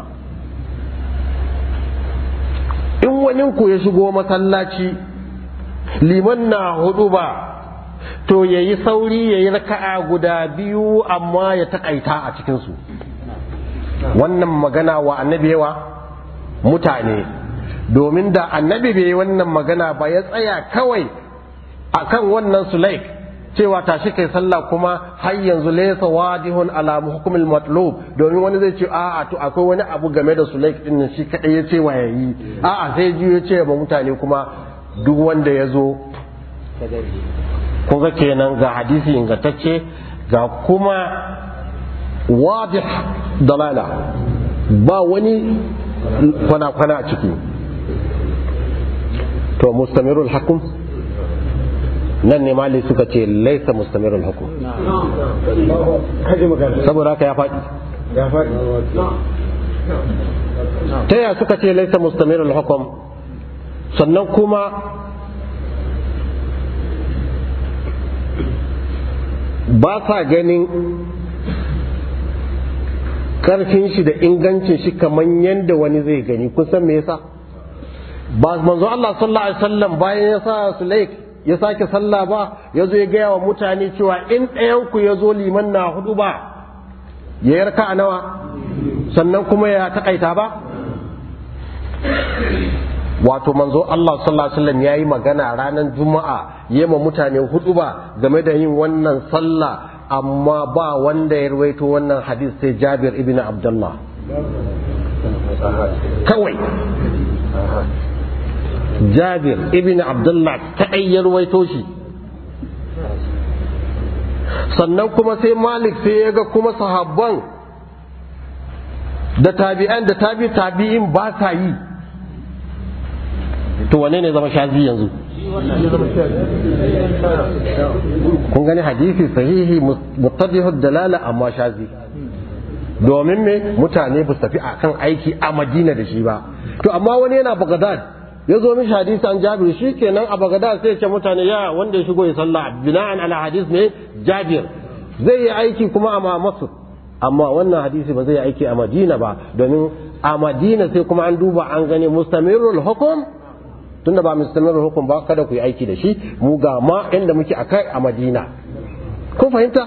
in wani ku ya shigo masallaci liman na hudu ba to yayi sauri yayi raka'a guda biyu amma ya takaita a cikin su wannan magana wa annabi yawa mutane domin da annabi bai wannan magana ba ya tsaya kawai akan wannan sulaik cewa tashi kai sallah kuma har yanzu laysa wadihun ala hukumil matlub domin wani zai ce a'a to akwai wani abu game da sulaik din nan shi kadai ya ce wa yayi a'a sai ji ya ce ba mutane kuma duk wanda ya zo kun ga kenan ga hadisi ingantacce ga kuma wadih dalala ba wani kwana-kwana a ciki to mustamirul hakum nan ne mali suka ce laisa mustamirul hukum saboda haka ya faɗi ta ya suka ce laisa mustamirul hukum sannan kuma ba sa ganin karfin shi da ingancin shi kamar yadda wani zai gani kun san me yasa ba manzo Allah sallallahu alaihi wasallam bayan ya sa Sulaik ya sake sallah ba ya zo ya gaya wa mutane cewa in ɗayan ku ya zo liman na hudu ba ya yarka a nawa sannan kuma ya takaita ba wato manzo Allah sallallahu alaihi wasallam yayi magana ranar juma'a yema mutane hudu ba game da yin wannan sallah amma ba wanda ya rawaito wannan hadis sai Jabir ibn Abdullah kawai Jabir ibn Abdullah kaɗai ya rawaito shi sannan kuma sai Malik sai ya ga kuma sahabban da tabi'an da tabi tabi'in ba sa yi to wane ne zama shazi yanzu kun gani hadisi sahihi muttadihu dalala amma shazi domin me mutane ba su tafi akan aiki a madina da shi ba to amma wani yana bagdad ya zo mishi hadisi an jabir shi kenan a bagdad sai ce mutane ya wanda ya shigo ya sallah bina'an ala hadis ne jabir zai yi aiki kuma a masu amma wannan hadisi ba zai yi aiki a madina ba domin a madina sai kuma an duba an gani mustamirul hukum tunda ba mustamirul hukum ba kada ku yi aiki da shi mu ga ma inda muke akai a madina kun fahimta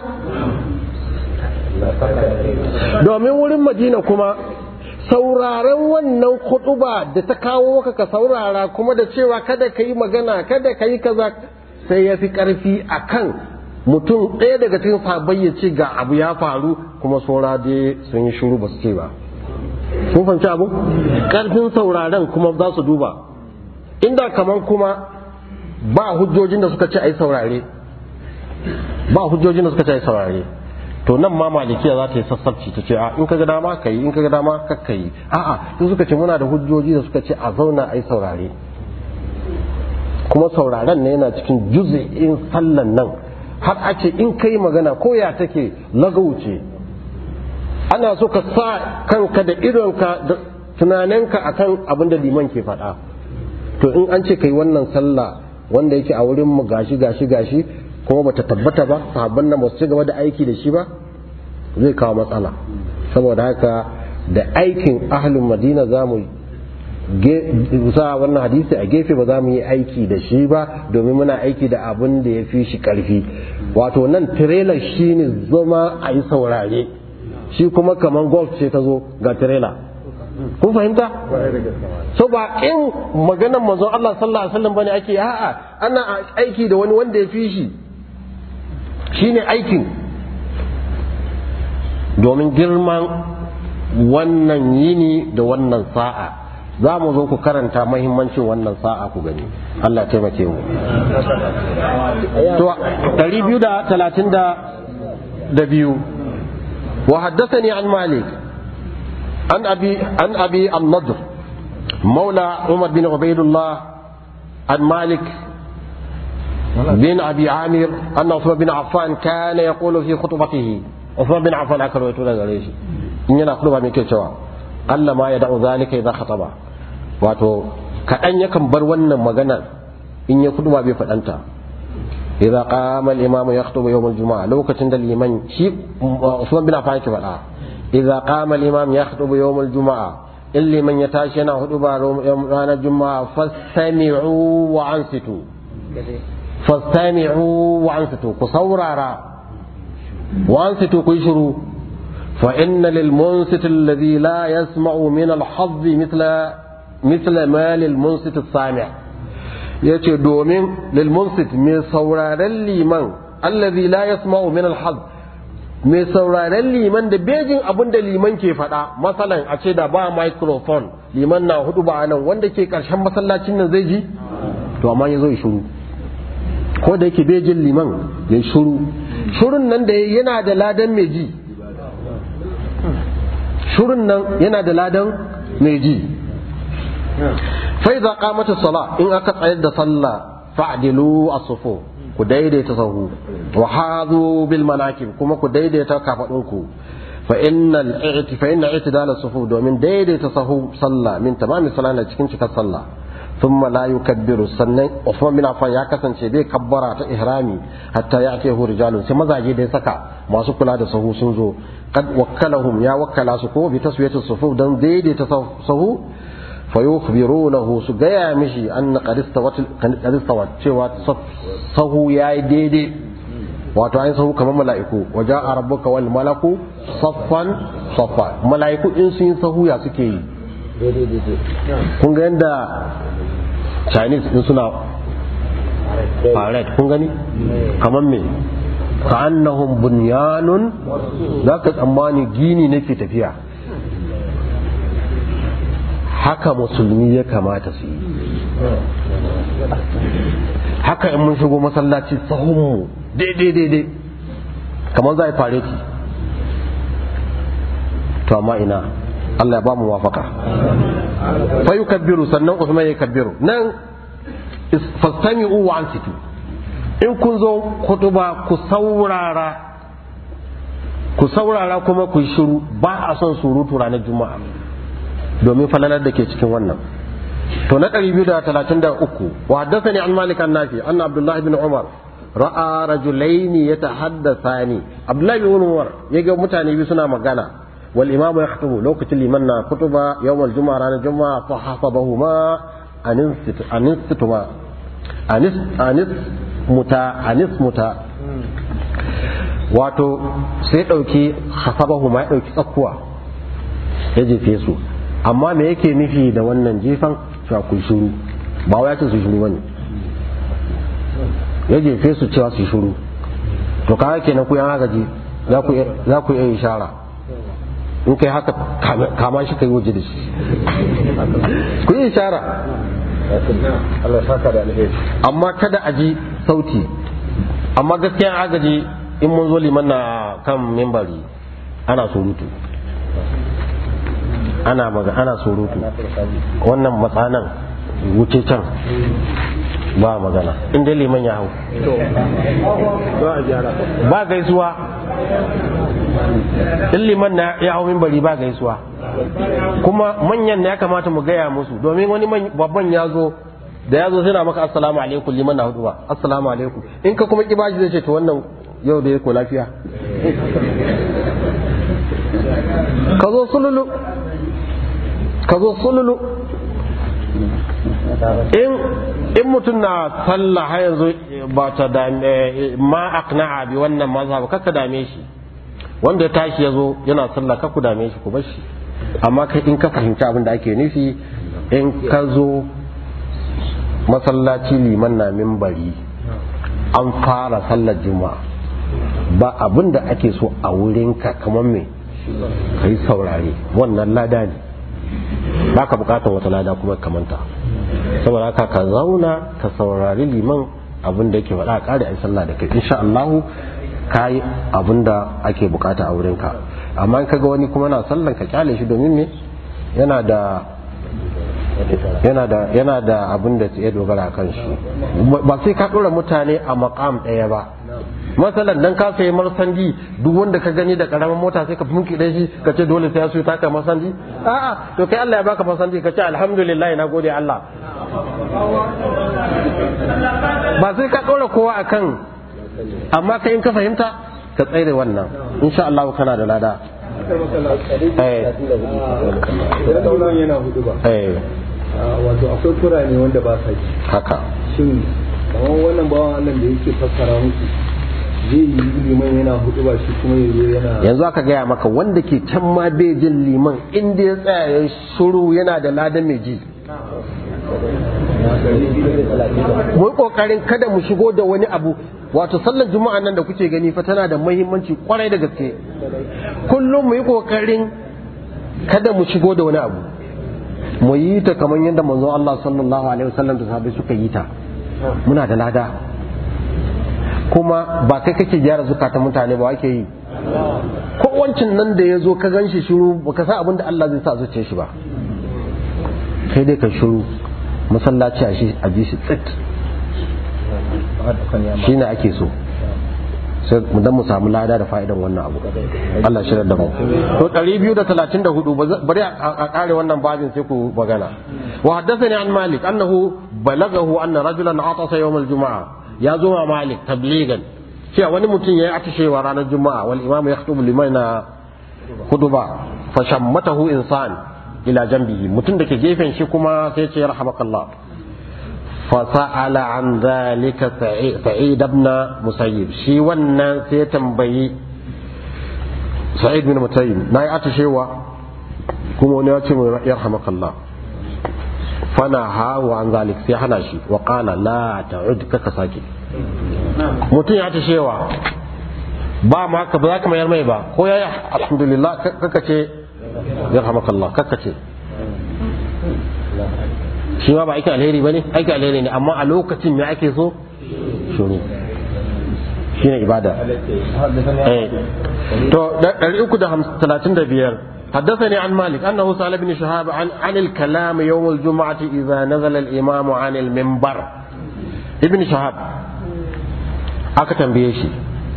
domin wurin madina kuma sauraren wannan kutuba da ta kawo ka ka saurara kuma da cewa kada ka yi magana kada ka yi kaza sai ya fi karfi a kan mutum ɗaya daga cikin sabai ya ce ga abu ya faru kuma saura dai sun yi shuru ba su ce ba kun fahimci abu karfin sauraren kuma za su duba inda kaman kuma ba hujjojin da suka ce a yi saurare ba hujjojin da suka ce a yi saurare to nan ma malikiya za ta yi sassabci ta ce a in ka ga dama ka yi in ka ga dama ka yi a'a in suka ce muna da hujjoji da suka ce a zauna a yi saurare kuma sauraren ne yana cikin juz'in sallan nan har a ce in kai magana ko ya take lagauce ana so ka sa kanka da idonka da tunaninka akan abin da liman ke faɗa to in an ce kai wannan sallah wanda yake a wurin mu gashi gashi gashi kuma bata tabbata ba sahabban nan ba su ci gaba da aiki da shi ba zai kawo matsala saboda haka da aikin ahlul madina za mu sa wannan hadisi a gefe ba za mu yi aiki da shi ba domin muna aiki da abin da ya fi shi karfi wato nan trailer shi ne zama a yi saurare shi kuma kamar golf ce ta zo ga trailer kun fahimta so ba in maganar manzon Allah sallallahu alaihi wasallam bane ake a'a ana aiki da wani wanda ya fi shi shine aikin domin girman wannan yini da wannan sa'a za mu zo ku karanta mahimmancin wannan sa'a ku gani Allah taimake mu to 232 wa haddathani an malik an abi an abi an-nadr مولى عمر بن عبيد الله عن مالك بن ابي عامر ان عثمان بن عفان كان يقول في خطبته عثمان بن عفان aka rawaito daga gare shi in yana khutba mai ke cewa Allah ma ya da'u zalika idza khataba wato kadan yakan bar wannan magana in ya khutba bai fadanta idza qama al-imam yakhutubu yawm al-jumu'ah lokacin da liman shi Usman bin Affan yake fada idza qama al-imam yakhutubu yawm al-jumu'ah in liman ya tashi yana huduba ranar juma'a fastami'u wa ansitu fastami'u wa ansitu ku saurara وأنصتوا كيشروا فإن للمنصت الذي لا يسمع من الحظ مثل مثل ما للمنصت السامع yace domin lilmunsit mai sauraren liman allazi la yasma'u min alhaz mai sauraren liman da bejin abin da liman ke faɗa masalan a ce da ba microphone liman na hudu ba nan wanda ke ƙarshen masallacin nan zai ji to amma ya zo ya shiru ko da yake bejin liman ya shiru shurun nan da yana da ladan mai ji shurun nan yana da ladan mai ji fa idza qamata sala in aka tsayar da sallah fa'dilu as-sufu ku daidaita sahu wa hadu bil manakib kuma ku daidaita kafadunku fa innal i'ti fa inna i'tidal as-sufu domin daidaita sahu sallah min tamami sallah cikin cikar sallah ثم لا يكبر sannan Uthman bin Affan ya kasance bai kabbara ta ihrami hatta ya ake hu rijalun sai mazaje da ya saka masu kula da sahu sun zo kad wakkalahum ya wakkala su ko bi taswiyati sufu dan daidaita sahu fa yukhbirunahu su gaya mishi anna qad istawat qad istawat cewa sahu yayi daidai wato ayin sahu kamar mala'iku waja'a rabbuka wal malaku saffan saffa mala'iku in sun yi sahu ya suke yi kun ga yadda chinese din suna parade kun gani kamar me ka annahum bunyanun za ka tsammani gini nake tafiya haka musulmi ya kamata su yi haka in mun shigo masallaci sahunmu daidai daidai kamar za a yi fareti to amma ina Allah ya ba mu wafaka fa yukabbiru sannan Usman ya kabbiru nan fastami'u wa ansitu in kun zo kutuba ku saurara ku saurara kuma ku yi shiru ba a son surutu ranar juma'a domin falalar da ke cikin wannan to na 233 wa haddathani an malik an nafi anna abdullah ibn umar ra'a rajulaini yatahaddathani abdullah ibn umar yaga mutane biyu suna magana والإمام يخطب لو كنت لمن خطب يوم الجمعة رانا الجمعة فحسبهما أنست أنستما أنس أنس متا أنس متا wato sai ɗauki hasabahu ma ya ɗauki tsakkuwa ya jefe su amma me yake nufi da wannan jefan cewa ku shuru ba wai ya ce su shuru bane ya jefe su cewa su shuru to kaga kenan ku yan agaji za ku iya ishara in kai haka kama shi kai waje da shi ku yi ishara Allah saka da alheri amma kada a ji sauti amma gaskiya agaji in mun zo liman na kan mimbari ana surutu ana maga ana surutu wannan matsanan wuce can ba magana in dai liman ya hau ba gaisuwa in liman na ya hau mimbari ba gaisuwa kuma manyan ya kamata mu gaya musu domin wani babban ya zo da ya zo sai na maka assalamu alaikum liman na hudu ba assalamu alaikum in ka kuma kibaji zai ce to wannan yau da ya ko lafiya ka zo sululu ka zo sululu in in mutum na sallah har yanzu ba ta dame ma aqna'a bi wannan mazhab kaka dame shi wanda ya tashi yazo yana sallah ka ku dame shi ku bar shi amma kai in ka fahimci abin da ake nufi in ka zo masallaci liman na minbari an fara sallar juma'a ba abin da ake so a wurinka kamar me kai saurare wannan lada ne ba ka bukatar wata lada kuma kamanta saboda haka ka zauna ka saurari liman abin da yake faɗa a ƙari a sallah da kai insha Allahu ka yi abin da ake bukata a wurinka amma in kaga wani kuma na sallan ka kyale shi domin me yana da yana da yana da abin da ya dogara kan shi ba sai ka ɗora mutane a makam ɗaya ba masalan dan ka sayi marsandi duk wanda ka gani da karamin mota sai ka funki da shi ka ce dole sai ya suyi taka marsandi a'a to kai Allah ya baka marsandi ka ce alhamdulillah na gode Allah ba sai ka ɗora kowa akan amma kai in ka fahimta ka tsere wannan insha Allah kana da lada eh yana hudu ba eh wato akwai kurane wanda ba sa ji haka shin kamar wannan bawan Allah da yake fassara musu zai yi liman yana hudu ba shi kuma yazo yana yanzu aka gaya maka wanda ke can ma bai jin liman inda ya tsaya ya shuru yana da ladan mai ji mu yi kokarin kada mu shigo da wani abu wato sallar juma'a nan da kuke gani fa tana da muhimmanci kwarai da gaske kullum mu yi kokarin kada mu shigo da wani abu mu yi ta kamar yadda manzo Allah sallallahu alaihi wasallam da sahabbai suka yi ta muna da lada kuma ba kai kake gyara zukatan mutane ba ake yi ko wancin nan da ya zo ka gan shi shiru baka san abin da Allah zai sa zuciyar shi ba sai dai ka shiru masallaci a shi a ji shi tsit shi ne ake so sai mu dan mu samu lada da fa'idan wannan abu Allah shirar da mu to 234 bari a kare wannan babin sai ku magana wa haddathani an malik annahu balagahu anna rajulan atasa yawm al-jum'a ya zo ma malik tabligan cewa wani mutum yayi atishewa ranar juma'a wal imam yakhutubu liman na huduba fa shammatahu insan ila janbihi mutum da ke gefen shi kuma sai ce yarhamakallah فسأل عن ذلك سعيد بن مسيب شي wannan sai tambayi Sa'id bin Musayyib nayi atashewa kuma wani ya ce mai yarhamakallah fana hawa an zalik sai hana shi wa qala la ta'ud kaka sake mutum ya atashewa ba ma ka ba za ka mayar mai ba ko yayi alhamdulillah kaka ce yarhamakallah kaka ce shi ma ba aikin alheri ba ne aikin alheri ne amma a lokacin me ake so shuru shi ne ibada to 335 حدثني عن مالك أنه سأل ابن شهاب عن, عن الكلام يوم الجمعة إذا نزل الإمام عن المنبر ابن شهاب أكتم بيشي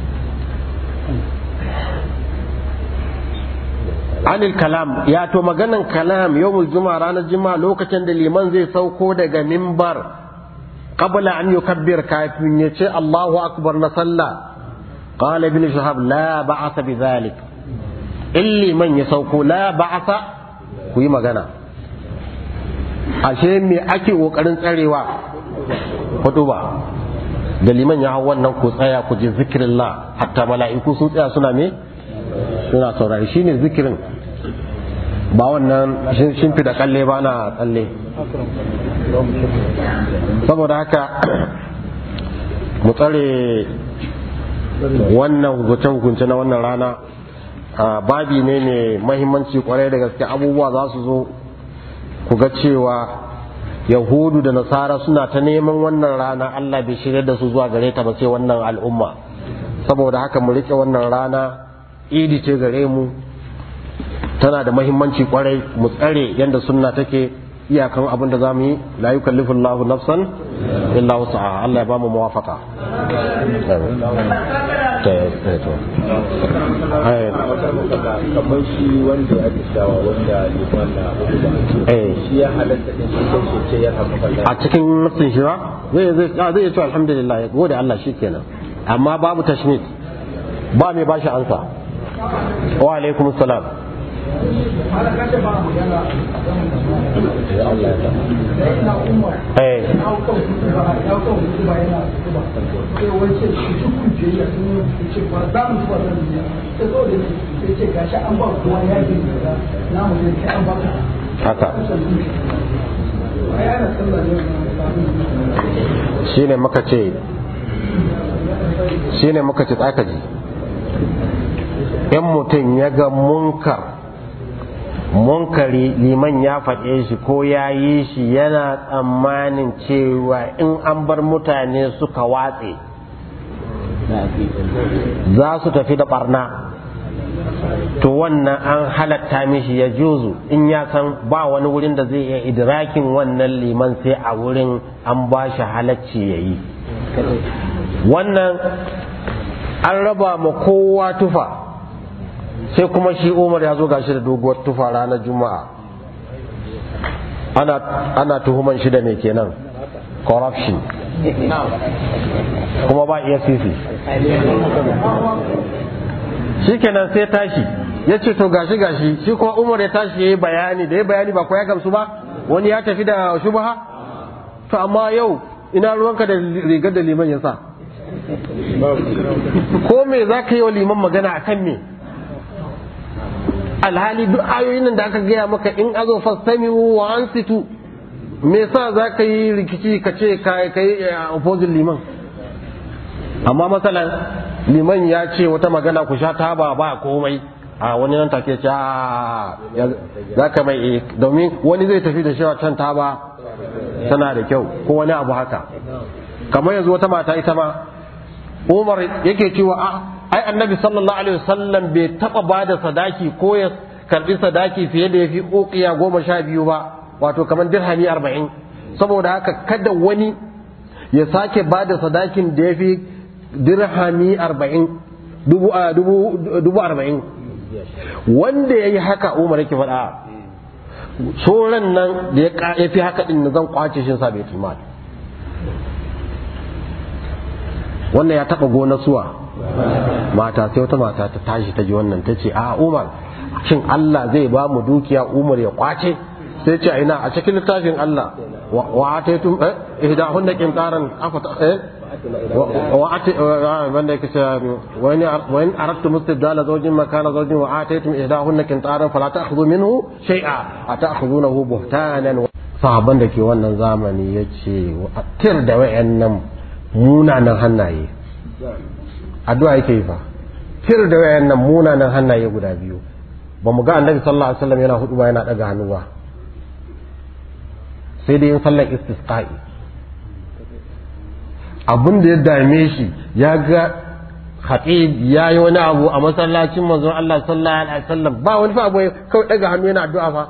anil kalam ya to maganan kalam yawmul juma'a ranar juma'a lokacin da liman zai sauko daga mimbar qabla an yukabbir kafin ya ce Allahu akbar na sallah qala ibn shahab la ba'asa bi zalik in liman ya sauko la ba'asa ku yi magana ashe me ake kokarin tsarewa hutuba da liman ya hau wannan ku tsaya ku ji zikirillah hatta mala'iku sun tsaya suna me suna saurari shine zikirin ba wannan shimfi da kalle ba na tsalle saboda haka mu tsare wannan hukunce-hukunce na wannan rana babi ne mai mahimmanci kwarai da gaske abubuwa za su zo ku ga cewa yahudu da nasara suna ta neman wannan rana allah bai shirya da su zuwa gare ta ba sai wannan al'umma saboda haka mu rike wannan rana idi ce gare mu tana da mahimmanci kwarai mu tsare yadda sunna take iyakan abin da zamu yi la yukallifu Allahu nafsan illa wus'aha Allah ya bamu muwafaqa kamar shi wanda ya tishawa wanda liman na hudu ba shi ya halatta din shi kai shi ce ya hamu a cikin nafsin shi ba zai zai zai ce alhamdulillah ya gode Allah shikenan amma babu tashmit ba mai bashi ansa wa alaikum salam malam kace ba mu yana ya Allah ya da ina umar eh ya hau kan kudu ba ya hau kan kudu ba yana kudu ba sai wace shi duk kujeriya sun yi ce ba za mu zuwa nan duniya sai zo da sai ce gashi an ba kowa ya yi da na mu ne kai an ba ka haka ai ana sallah ne wannan shine muka ce shine muka ce tsakaji in mutum ya ga munkar munkari liman ya faɗe shi ko ya yi shi yana tsammanin cewa in an bar mutane suka watse za su tafi da barna to wannan an halatta mishi ya juzu in ya san ba wani wurin da zai iya idrakin wannan liman sai a wurin an ba shi halacci ya yi wannan an raba ma kowa tufa sai kuma shi umar ya zo gashi da doguwar tufa ranar juma'a ana, ana tuhuman shi da mai kenan corruption kuma ba iya sisi shi kenan sai tashi ya ce to gashi gashi shi kuma umar ya tashi ya yi bayani da ya bayani ba ko ya gamsu ba wani ya tafi da shubha to amma yau ina ruwanka da rigar da liman ya sa ko me za ka yi wa liman magana a kan me alhali duk ayoyin nan da aka gaya maka in azo fastami'u wa ansitu me yasa za ka yi rikici ka ce ka yi opposing liman amma matsalan liman ya ce wata magana ku sha taba ba komai a wani nan take ce a za ka mai domin wani zai tafi da shi can taba tana da kyau ko wani abu haka kamar yanzu wata mata ita ma umar yake cewa a ai annabi sallallahu alaihi wasallam bai taba ba da sadaki ko ya karbi sadaki fiye da yafi uqiya goma sha biyu ba wato kamar dirhami arba'in saboda haka kada wani ya sake ba da sadakin da yafi dirhami arba'in dubu dubu arba'in wanda ya yi haka umar yake faɗa sauran nan da ya fi haka ɗin zan kwace shi sa bai mal wannan ya taɓa gona suwa mata sai wata mata ta tashi ta ji wannan ta ce a umar shin Allah zai ba mu dukiya umar ya kwace sai ce ina a cikin littafin Allah wa ataitum eh ihdahunna qintaran afata eh وأن وإن أردتم استبدال زوج مكان زوج وآتيتم إحداهن كنطارا فلا تأخذوا منه شيئا أتأخذونه بهتانا sahaban da ke wannan zamani ya ce tir da wayannan munanan hannaye addu'a yake yi fa tir da wayannan munanan hannaye guda biyu ba mu ga annabi sallallahu alaihi wasallam yana hudu ba yana daga hannu ba sai dai yin sallar istisqa'i abin da ya dame shi ya ga khatib ya yi wani abu a masallacin manzon Allah sallallahu alaihi wasallam ba wani fa abu kawai daga hannu yana addu'a fa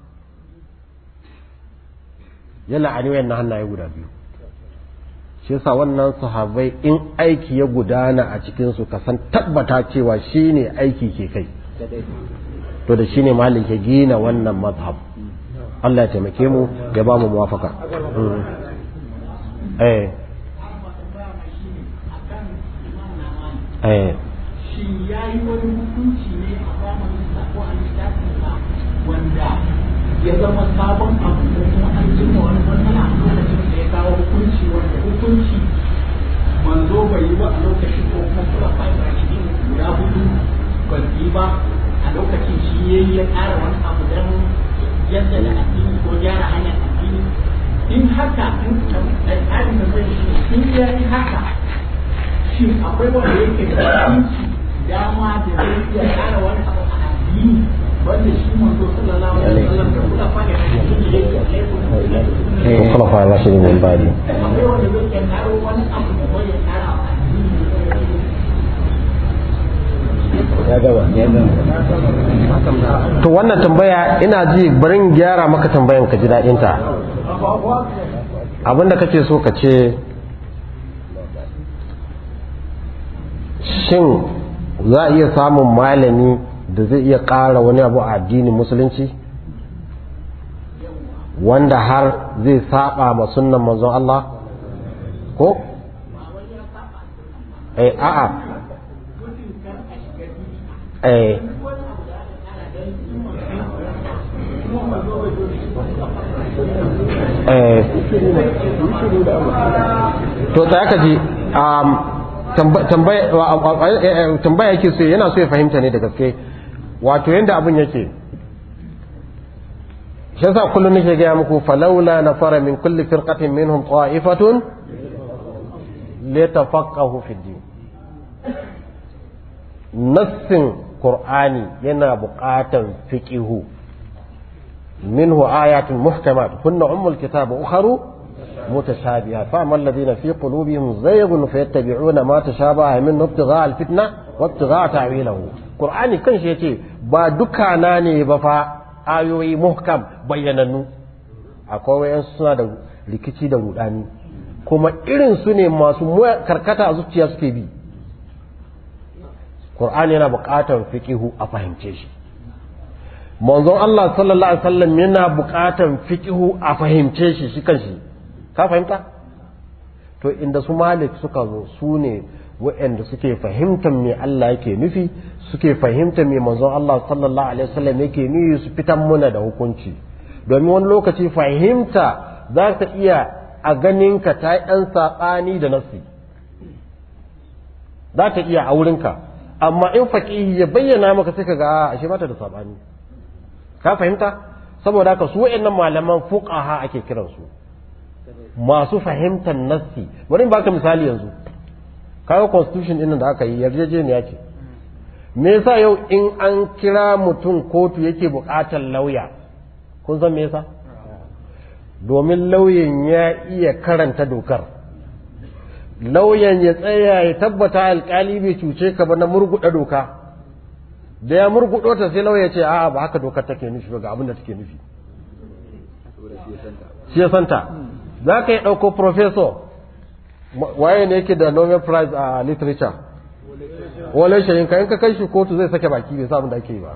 yana a wayan hannaye guda biyu shi yasa wannan sahabbai in aiki ya gudana a cikin su ka san tabbata cewa shine aiki ke kai to da shine malik ya gina wannan mazhab Allah ya taimake mu ya ba mu muwafaka eh shi ya yi wani hukunci ne a zamanin sa ko a littafin sa wanda ya zama sabon abu ko kuma an cimma wani matsala a lokacin da ya kawo hukunci wanda hukunci manzo bai yi ba a lokacin ko kuma kula fai ba shi guda hudu ban yi ba a lokacin shi ya yi ya ƙara wani abu don yadda da addini ko gyara hanyar addini in haka in tsarin da zai shi in ya yi haka shin akwai wanda yake da hukunci dama da zai iya ƙara wani abu a addini wanda shi manzo sallallahu alaihi wasallam da kula fa da shi ne yake khulafa ar-rashidin min ba'di akwai wanda zai iya ƙaro wani abu da wani ya ƙara a addini to wannan tambaya ina ji barin gyara maka tambayan ka ji daɗin ta abinda kake so ka ce shin za a iya samun malami da zai iya ƙara wani abu a addinin musulunci wanda har zai saba ma sunnan manzon Allah ko eh a'a eh to ta aka ji tambaya yake so yana so ya fahimta ne da gaske wato yadda abin yake shi yasa kullum nake gaya muku falaula na fara min kulli firqatin minhum ta'ifatun litafaqahu fi din nassin qur'ani yana buƙatan fiqihu minhu ayatun muhkamat kunna ummul kitab ukharu متشابهات فأما الذين في قلوبهم زيغ فيتبعون ما تشابه منه ابتغاء الفتنة وابتغاء تعويله قرآني كان شيء با دكانا ne ba fa ayoyi muhkam bayyanannu akwai wayan suna da rikici da rudani kuma irin su ne masu karkata a zuciya suke bi Qur'ani yana buƙatar fiqihu a fahimce shi manzon Allah sallallahu alaihi wasallam yana buƙatar fiqihu a fahimce shi shi kanshi ka fahimta to inda su malik suka zo su ne waɗanda suke fahimtar me Allah yake nufi suke fahimtar me manzon Allah sallallahu alaihi wasallam yake nufi su fitan muna da hukunci domin wani lokaci fahimta za ta iya a ganin ka ta yi ɗan saɓani da nasi za ta iya a wurinka amma in faƙihi ya bayyana maka sai ka ga a ashe mata da saɓani ka fahimta saboda haka su waɗannan malaman fuqaha ake kiransu masu fahimtar nassi bari in baka misali yanzu kawo constitution din da aka yi yarjejeniya ce me yasa yau in an kira mutum kotu yake buƙatar lauya kun san me yasa domin lauyan ya iya karanta dokar lauyan ya tsaya ya tabbata alkali bai cuce ka ba na murguɗa doka da ya murguɗo ta sai lauya ce a'a ba haka dokar take nufi ba ga abin da take nufi shi ya santa za ka yi ɗauko professor waye ne yake da Nobel Prize a literature wale shayin ka in ka kai shi kotu zai sake baki bai samun da ake yi ba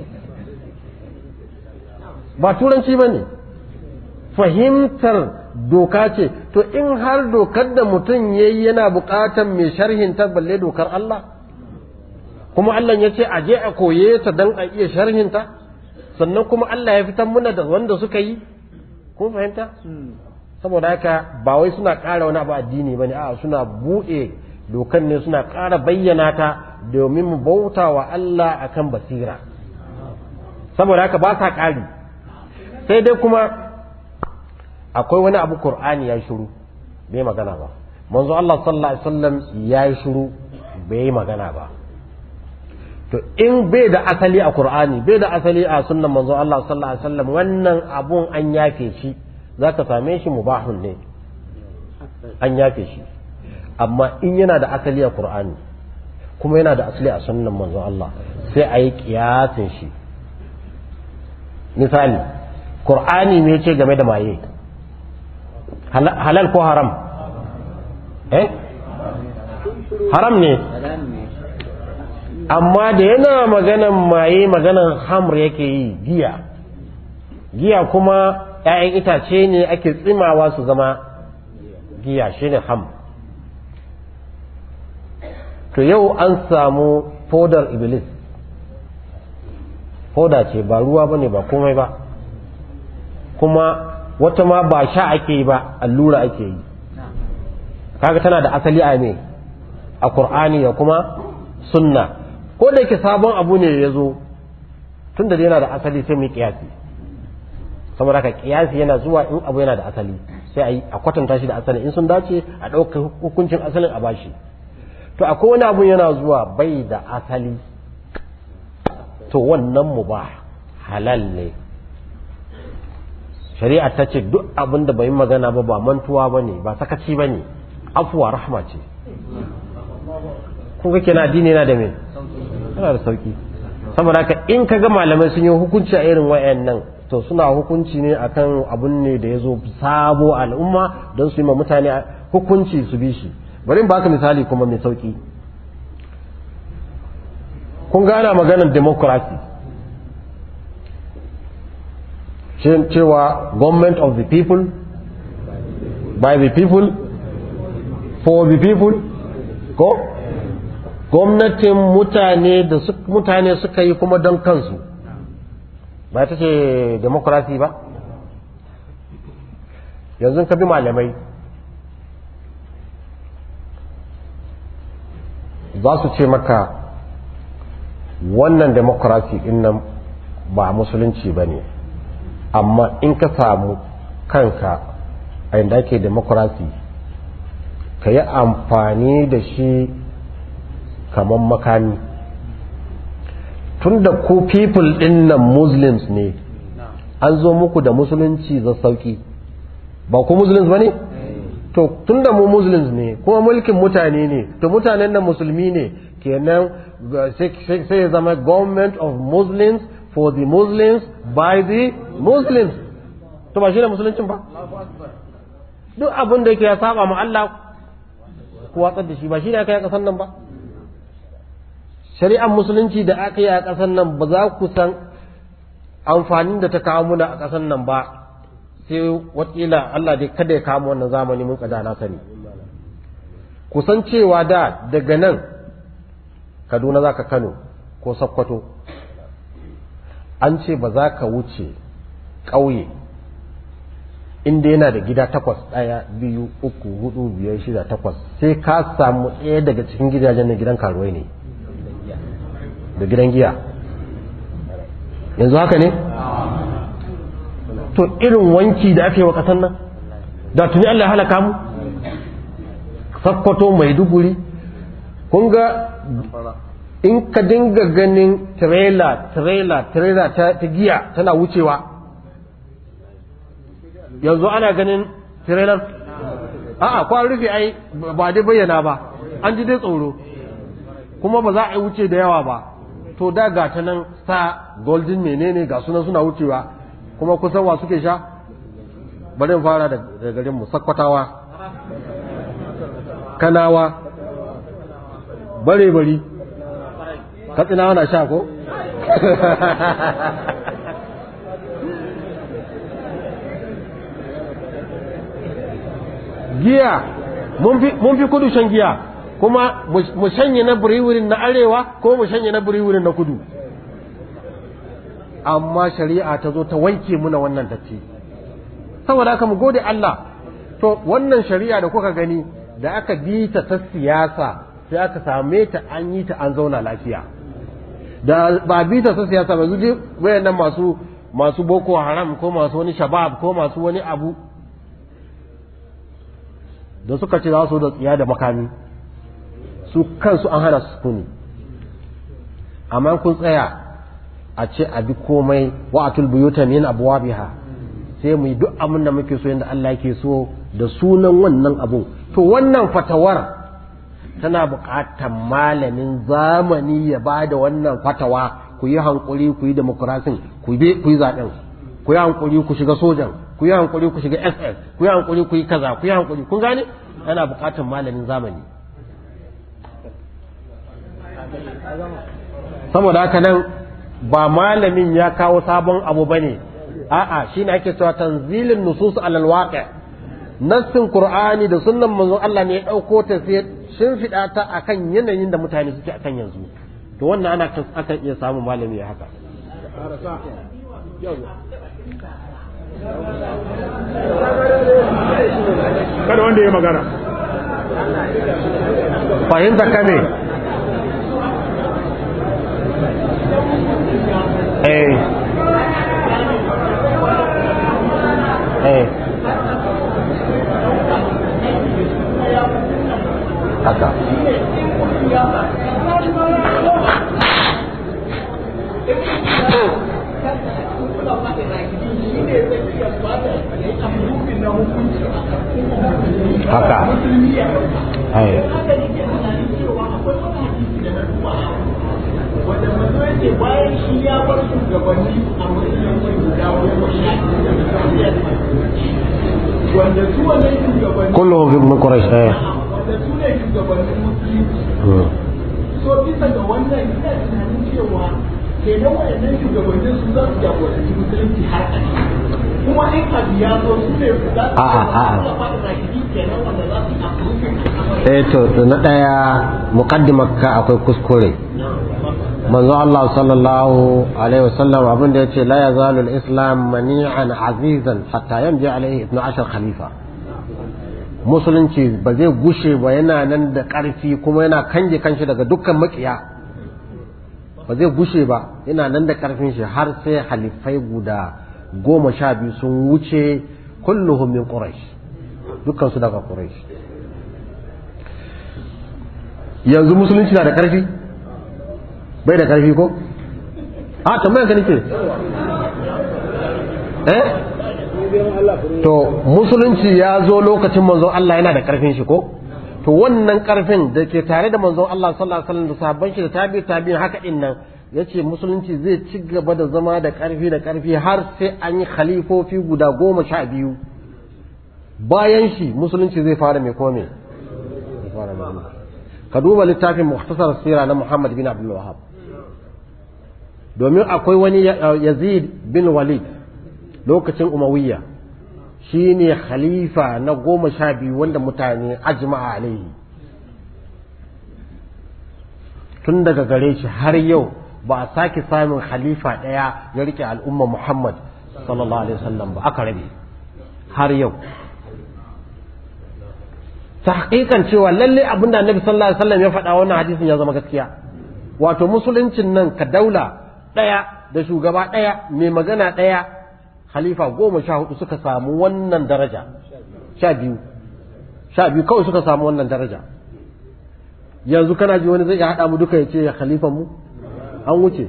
ba turanci ba ne fahimtar doka ce to in har dokar da mutum ya yi yana buƙatar mai sharhin ta balle dokar Allah kuma Allah ya ce a je a koye ta don a iya sharhinta sannan kuma Allah ya fitar muna da wanda suka yi kun fahimta saboda haka ba wai suna ƙara wani abu addini ba ne a suna buɗe dokan ne suna ƙara bayyana ta domin mu bauta wa Allah akan basira saboda haka ba sa ƙari sai dai kuma akwai wani abu Qur'ani ya shiru bai magana ba manzo Allah sallallahu alaihi wasallam ya yi shiru bai magana ba to in bai da asali a Qur'ani bai da asali a sunnan manzo Allah sallallahu alaihi wasallam wannan abun an yafe shi za ka same shi mubahun ne an yafe shi amma in yana da asali a Qur'ani kuma yana da asali a sunnan manzo Allah sai a yi kiyasin shi misali Qur'ani ne ce game da maye halal ko haram eh haram ne amma da yana maganan maye maganan hamr yake yi giya giya kuma ‘ya'yan itace ne ake tsimawa su zama giya shi ne ham to yau an samu fodar iblis foda ce ba ruwa ba ne ba komai ba kuma wata ma ba sha ake yi ba allura ake yi kaga tana da asali a ne a ƙur'ani da kuma sunna ko da yake sabon abu ne ya zo tun da yana da asali sai mu kiyasi saboda haka kiyasi yana zuwa in abu yana da asali sai a yi a kwatanta shi da asali in sun dace a ɗauka hukuncin asalin a bashi to akwai wani abu yana zuwa bai da asali to wannan mu ba halal ne shari'a ta ce duk abin da bai magana ba ba mantuwa ba ne ba sakaci ba ne afuwa rahma ce kuka kina addini yana da me yana da sauki saboda haka in ka ga malamai sun yi hukunci a irin wayannan to suna hukunci ne akan abun ne da ya zo sabo al'umma don su yi ma mutane hukunci su bi shi bari in baka misali kuma mai sauki kun gana maganar democracy cewa government of the people by the people for the people ko gwamnatin mutane da mutane suka yi kuma don kansu ba ta ce demokrasi ba yanzu ka bi malamai za su ce maka wannan demokrasi din nan ba musulunci ba ne amma in ka samu kanka a inda ake demokrasi ka yi amfani da shi kamar makami tun da ku people din nan muslims ne an zo muku da musulunci za sauki ba ku muslims ba ne to tun da mu muslims ne kuma mulkin mutane ne to mutanen nan musulmi ne kenan sai ya zama government of muslims for the muslims by the muslims to ba shi ne musuluncin ba duk abin da yake ya saba ma Allah ku watsar da shi ba shi ne aka yi a ƙasar nan ba shari'ar musulunci da aka yi a ƙasar nan ba za ku san amfanin da ta kawo muna a ƙasar nan ba sai wakila Allah dai kada ya kawo wannan zamani mun kada na sani kusan cewa da daga nan Kaduna za ka Kano ko Sokoto an ce ba za ka wuce ƙauye inda yana da gida takwas ɗaya biyu uku hudu biyar shida takwas sai ka samu ɗaya daga cikin gidajen na gidan karuwai ne da gidan giya yanzu haka ne to irin wanki da aka yi wa ƙasar nan da tuni Allah ya halaka mu sakkwato maiduguri kun ga in ka dinga ganin trailer trailer trailer ta, ta giya tana wucewa yanzu ana ganin trailer a'a kwan rufe ai ba dai bayyana ba an ji dai tsoro kuma ba za a yi wuce da yawa ba to da ga ta nan sa golden menene ga sunan suna wucewa kuma kusan wa suke sha bari mu fara da garin mu sakkwatawa kanawa bare bari katsinawa na sha ko giya mun fi kudu shan giya kuma mu shanye na buriwurin na arewa ko mu shanye na buriwurin na kudu amma shari'a ta zo ta wanke muna wannan datti saboda haka mu gode Allah to wannan shari'a da kuka gani da aka bi ta ta siyasa sai aka same ta an yi ta an zauna lafiya da ba bi ta ta siyasa ba zuje wayannan masu masu boko haram ko masu wani shabab ko masu wani abu da suka ce za su da tsiya da makami su kansu an hana su kuni amma kun tsaya a ce a bi komai wa'atul buyuta min abwabiha sai mu yi duk abin da muke so yadda Allah yake so da sunan wannan abun to wannan fatawar tana buƙatar malamin zamani ya ba da wannan fatawa ku yi hankuri ku yi demokurasin ku yi zaɓen ku yi hankuri ku shiga sojan ku yi hankuri ku shiga ss ku yi hankuri ku yi kaza ku yi hankuri kun gane yana buƙatar malamin zamani saboda haka nan ba malamin ya kawo sabon abu bane a'a shine ake cewa tanzilin nusus alal waqi' nassin qur'ani da sunnan manzon Allah ne ya dauko ta sai shimfiɗa ta akan yanayin da mutane suke akan yanzu to wannan ana akan iya samun malami ya haka kada wanda ya magana fahimta ka ne eh eh haka haka ai wanda mazo yake bayan shi ya bar shugabanni a musulunci guda goma sha wanda su wannan shugabanni kulluhum fi ibn quraish eh wanda su ne shugabannin musulunci so bisa ga wannan ina tunanin cewa kenan wayannan shugabannin su za su jagoranci musulunci har a kuma in abu ya zo su ne za su A'a, a'a. faɗi rakidi kenan wanda za su approving eh to to na daya muqaddimar ka akwai kuskure manzo Allah sallallahu alaihi wasallam abin da yace la yazalu al-islam mani'an azizan hatta yamji alaihi 12 khalifa musulunci ba zai gushe ba yana nan da ƙarfi kuma yana kange kanshi daga dukkan makiya ba zai gushe ba yana nan da ƙarfin shi har sai halifai guda goma sha biyu sun wuce kulluhum min quraish dukkan su daga quraish yanzu musulunci na da ƙarfi bai da ƙarfi ko a tambayar ka nake eh to musulunci ya zo lokacin manzon Allah yana da ƙarfin shi ko to wannan ƙarfin da ke tare da manzon Allah sallallahu alaihi wasallam da sahabban shi da tabi tabi'in haka din nan yace musulunci zai ci gaba da zama da ƙarfi da ƙarfi har sai an yi khalifofi guda goma sha biyu bayan shi musulunci zai fara mai kome ka duba littafin muhtasar sira na Muhammad bin Abdul Wahhab domin akwai wani Yazid bin Walid lokacin Umayya shine khalifa na goma sha biyu wanda mutane ajma'a alaihi tun daga gare shi har yau ba a sake samun khalifa ɗaya ya rike al'umma Muhammad sallallahu alaihi wasallam ba aka rabe har yau ta hakikan cewa lalle abinda annabi sallallahu alaihi wasallam ya faɗa wannan hadisin ya zama gaskiya wato musuluncin nan ka daula ɗaya da shugaba ɗaya mai magana ɗaya khalifa goma sha hudu suka samu wannan daraja sha biyu sha biyu kawai suka samu wannan daraja yanzu kana ji wani zai iya haɗa mu duka ya ce ya khalifan mu an wuce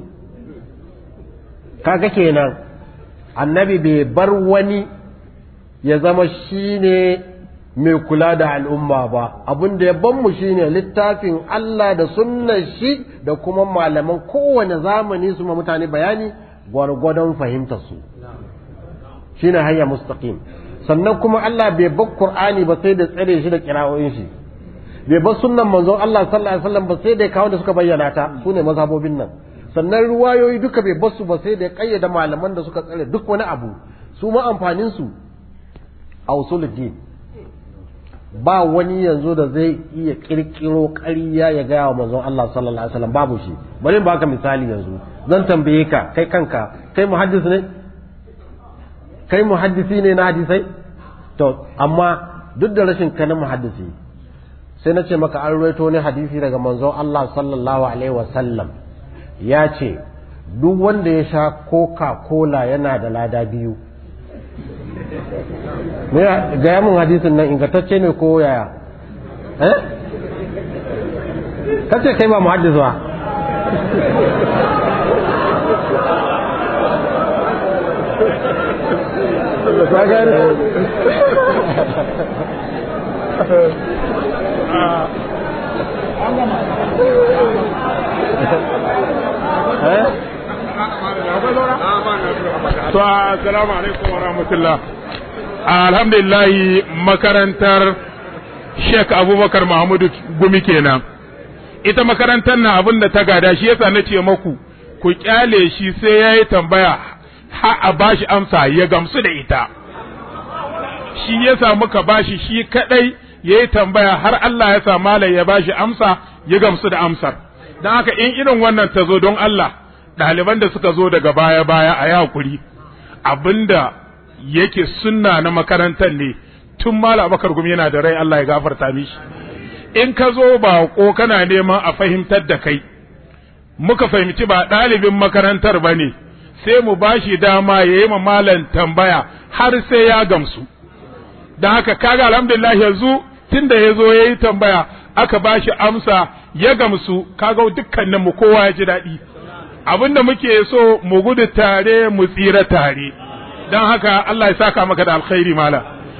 kaga kenan annabi bai bar wani ya zama shine mai kula da al'umma ba abin da ya ban mu shine littafin Allah da sunnar shi da kuma malaman kowane zamani su ma mutane bayani gwargwadon fahimtar su shine hanya mustaqim sannan kuma Allah bai bar Qur'ani ba sai da tsare shi da kira'o'in shi bai bar sunnan manzon Allah sallallahu alaihi wasallam ba sai da kawo da suka bayyana ta sune mazhabobin nan sannan ruwayoyi duka bai bar su ba sai da kayyada malaman da suka tsare duk wani abu su ma amfanin su a usuluddin ba wani yanzu da zai iya kirkiro ƙarya ya gaya wa manzon Allah sallallahu alaihi wasallam babu shi bari in baka misali yanzu zan tambaye ka kai kanka kai muhaddis ne kai muhaddisi ne na hadisai to amma duk da rashin ka na muhaddisi sai na ce maka an rawaito ne hadisi daga manzon Allah sallallahu alaihi wasallam ya ce duk wanda ya sha coca cola yana da lada biyu me gaya mun hadisin nan ingantacce ne ko yaya eh kace kai ba muhaddis ba To, assalamu alaikum wa rahmatullah. Alhamdulillah makarantar Sheikh Abubakar Mahmudu Gumi kenan. Ita makarantar na abin da ta gada shi yasa na ce maku ku kyale shi sai ya yi tambaya ha a bashi amsa ya gamsu da ita. Shi yasa muka bashi shi kadai ya yi tambaya har Allah ya sa malai ya bashi amsa ya gamsu da amsar. Don haka in irin wannan ta zo don Allah ɗaliban da suka zo daga baya-baya a yi hakuri abinda yake sunna na makarantar ne tun mala bakar gumi yana da rai Allah ya gafarta mishi in ka zo ba ko kana neman a fahimtar da kai muka fahimci ba ɗalibin makarantar ba ne sai mu ba shi dama ya yi malam tambaya har sai ya gamsu don haka kaga alhamdulillah yanzu tun da ya zo ya yi tambaya aka ba shi amsa ya gamsu kaga dukkaninmu kowa ya ji daɗi abinda muke so mu gudu tare mu tsira tare don haka Allah ya saka maka da alkhairi mala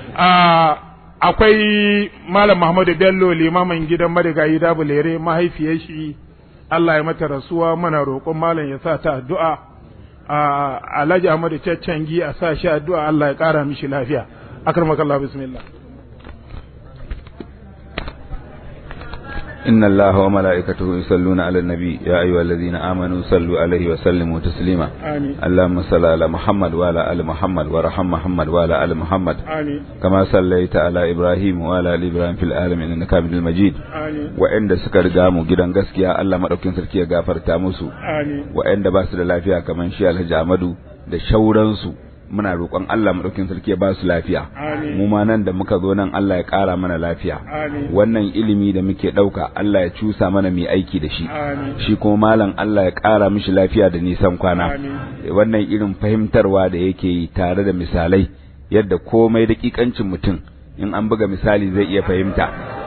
akwai malam Muhammadu Bello limamin gidan marigayi dabulere mahaifiyar shi Allah ya mata rasuwa mana roƙon malam ya sa ta addu'a Alhaji Ahmadu Caccangi a sa shi addu'a Allah ya ƙara mishi lafiya akramakallah bismillah إن الله وملائكته يصلون على النبي يا أيها الذين آمنوا صلوا عليه وسلموا تسليما آمين اللهم صل على محمد وعلى آل محمد وارحم محمد وعلى آل محمد آمين كما صليت على إبراهيم وعلى آل إبراهيم في العالمين إنك حميد مجيد آمين wa'anda suka riga mu gidan gaskiya Allah madaukin sarki ya gafarta musu آمين wa'anda ba su da lafiya kamar shi Alhaji Ahmadu da shauransu muna roƙon Allah madaukin sarki ya ba su lafiya Amin. mu ma nan da muka zo nan Allah ya ƙara mana lafiya Amin. wannan ilimi da muke ɗauka Allah ya cusa mana mai aiki da shi Amin. shi kuma malam Allah ya ƙara mishi lafiya da nisan kwana Amin. wannan irin fahimtarwa da yake yi tare da misalai yadda komai daƙiƙancin mutum in an buga misali zai iya fahimta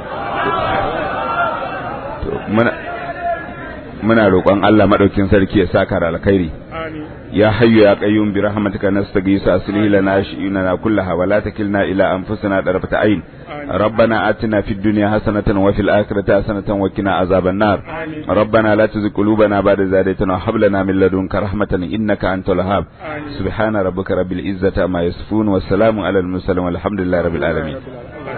To, muna muna roƙon Allah madaukin sarki ya saka da alkhairi آمين يا حي يا قيوم برحمتك نستغيث أصلح لنا شؤوننا كلها ولا تكلنا إلى أنفسنا طرفة عين ربنا آتنا في الدنيا حسنة وفي الآخرة حسنة وقنا عذاب النار آمين. ربنا لا تزغ قلوبنا بعد إذ هديتنا وهب لنا من لدنك رحمة إنك أنت الوهاب آمين. سبحان ربك رب العزة عما يصفون والسلام على المرسلين والحمد لله رب العالمين الله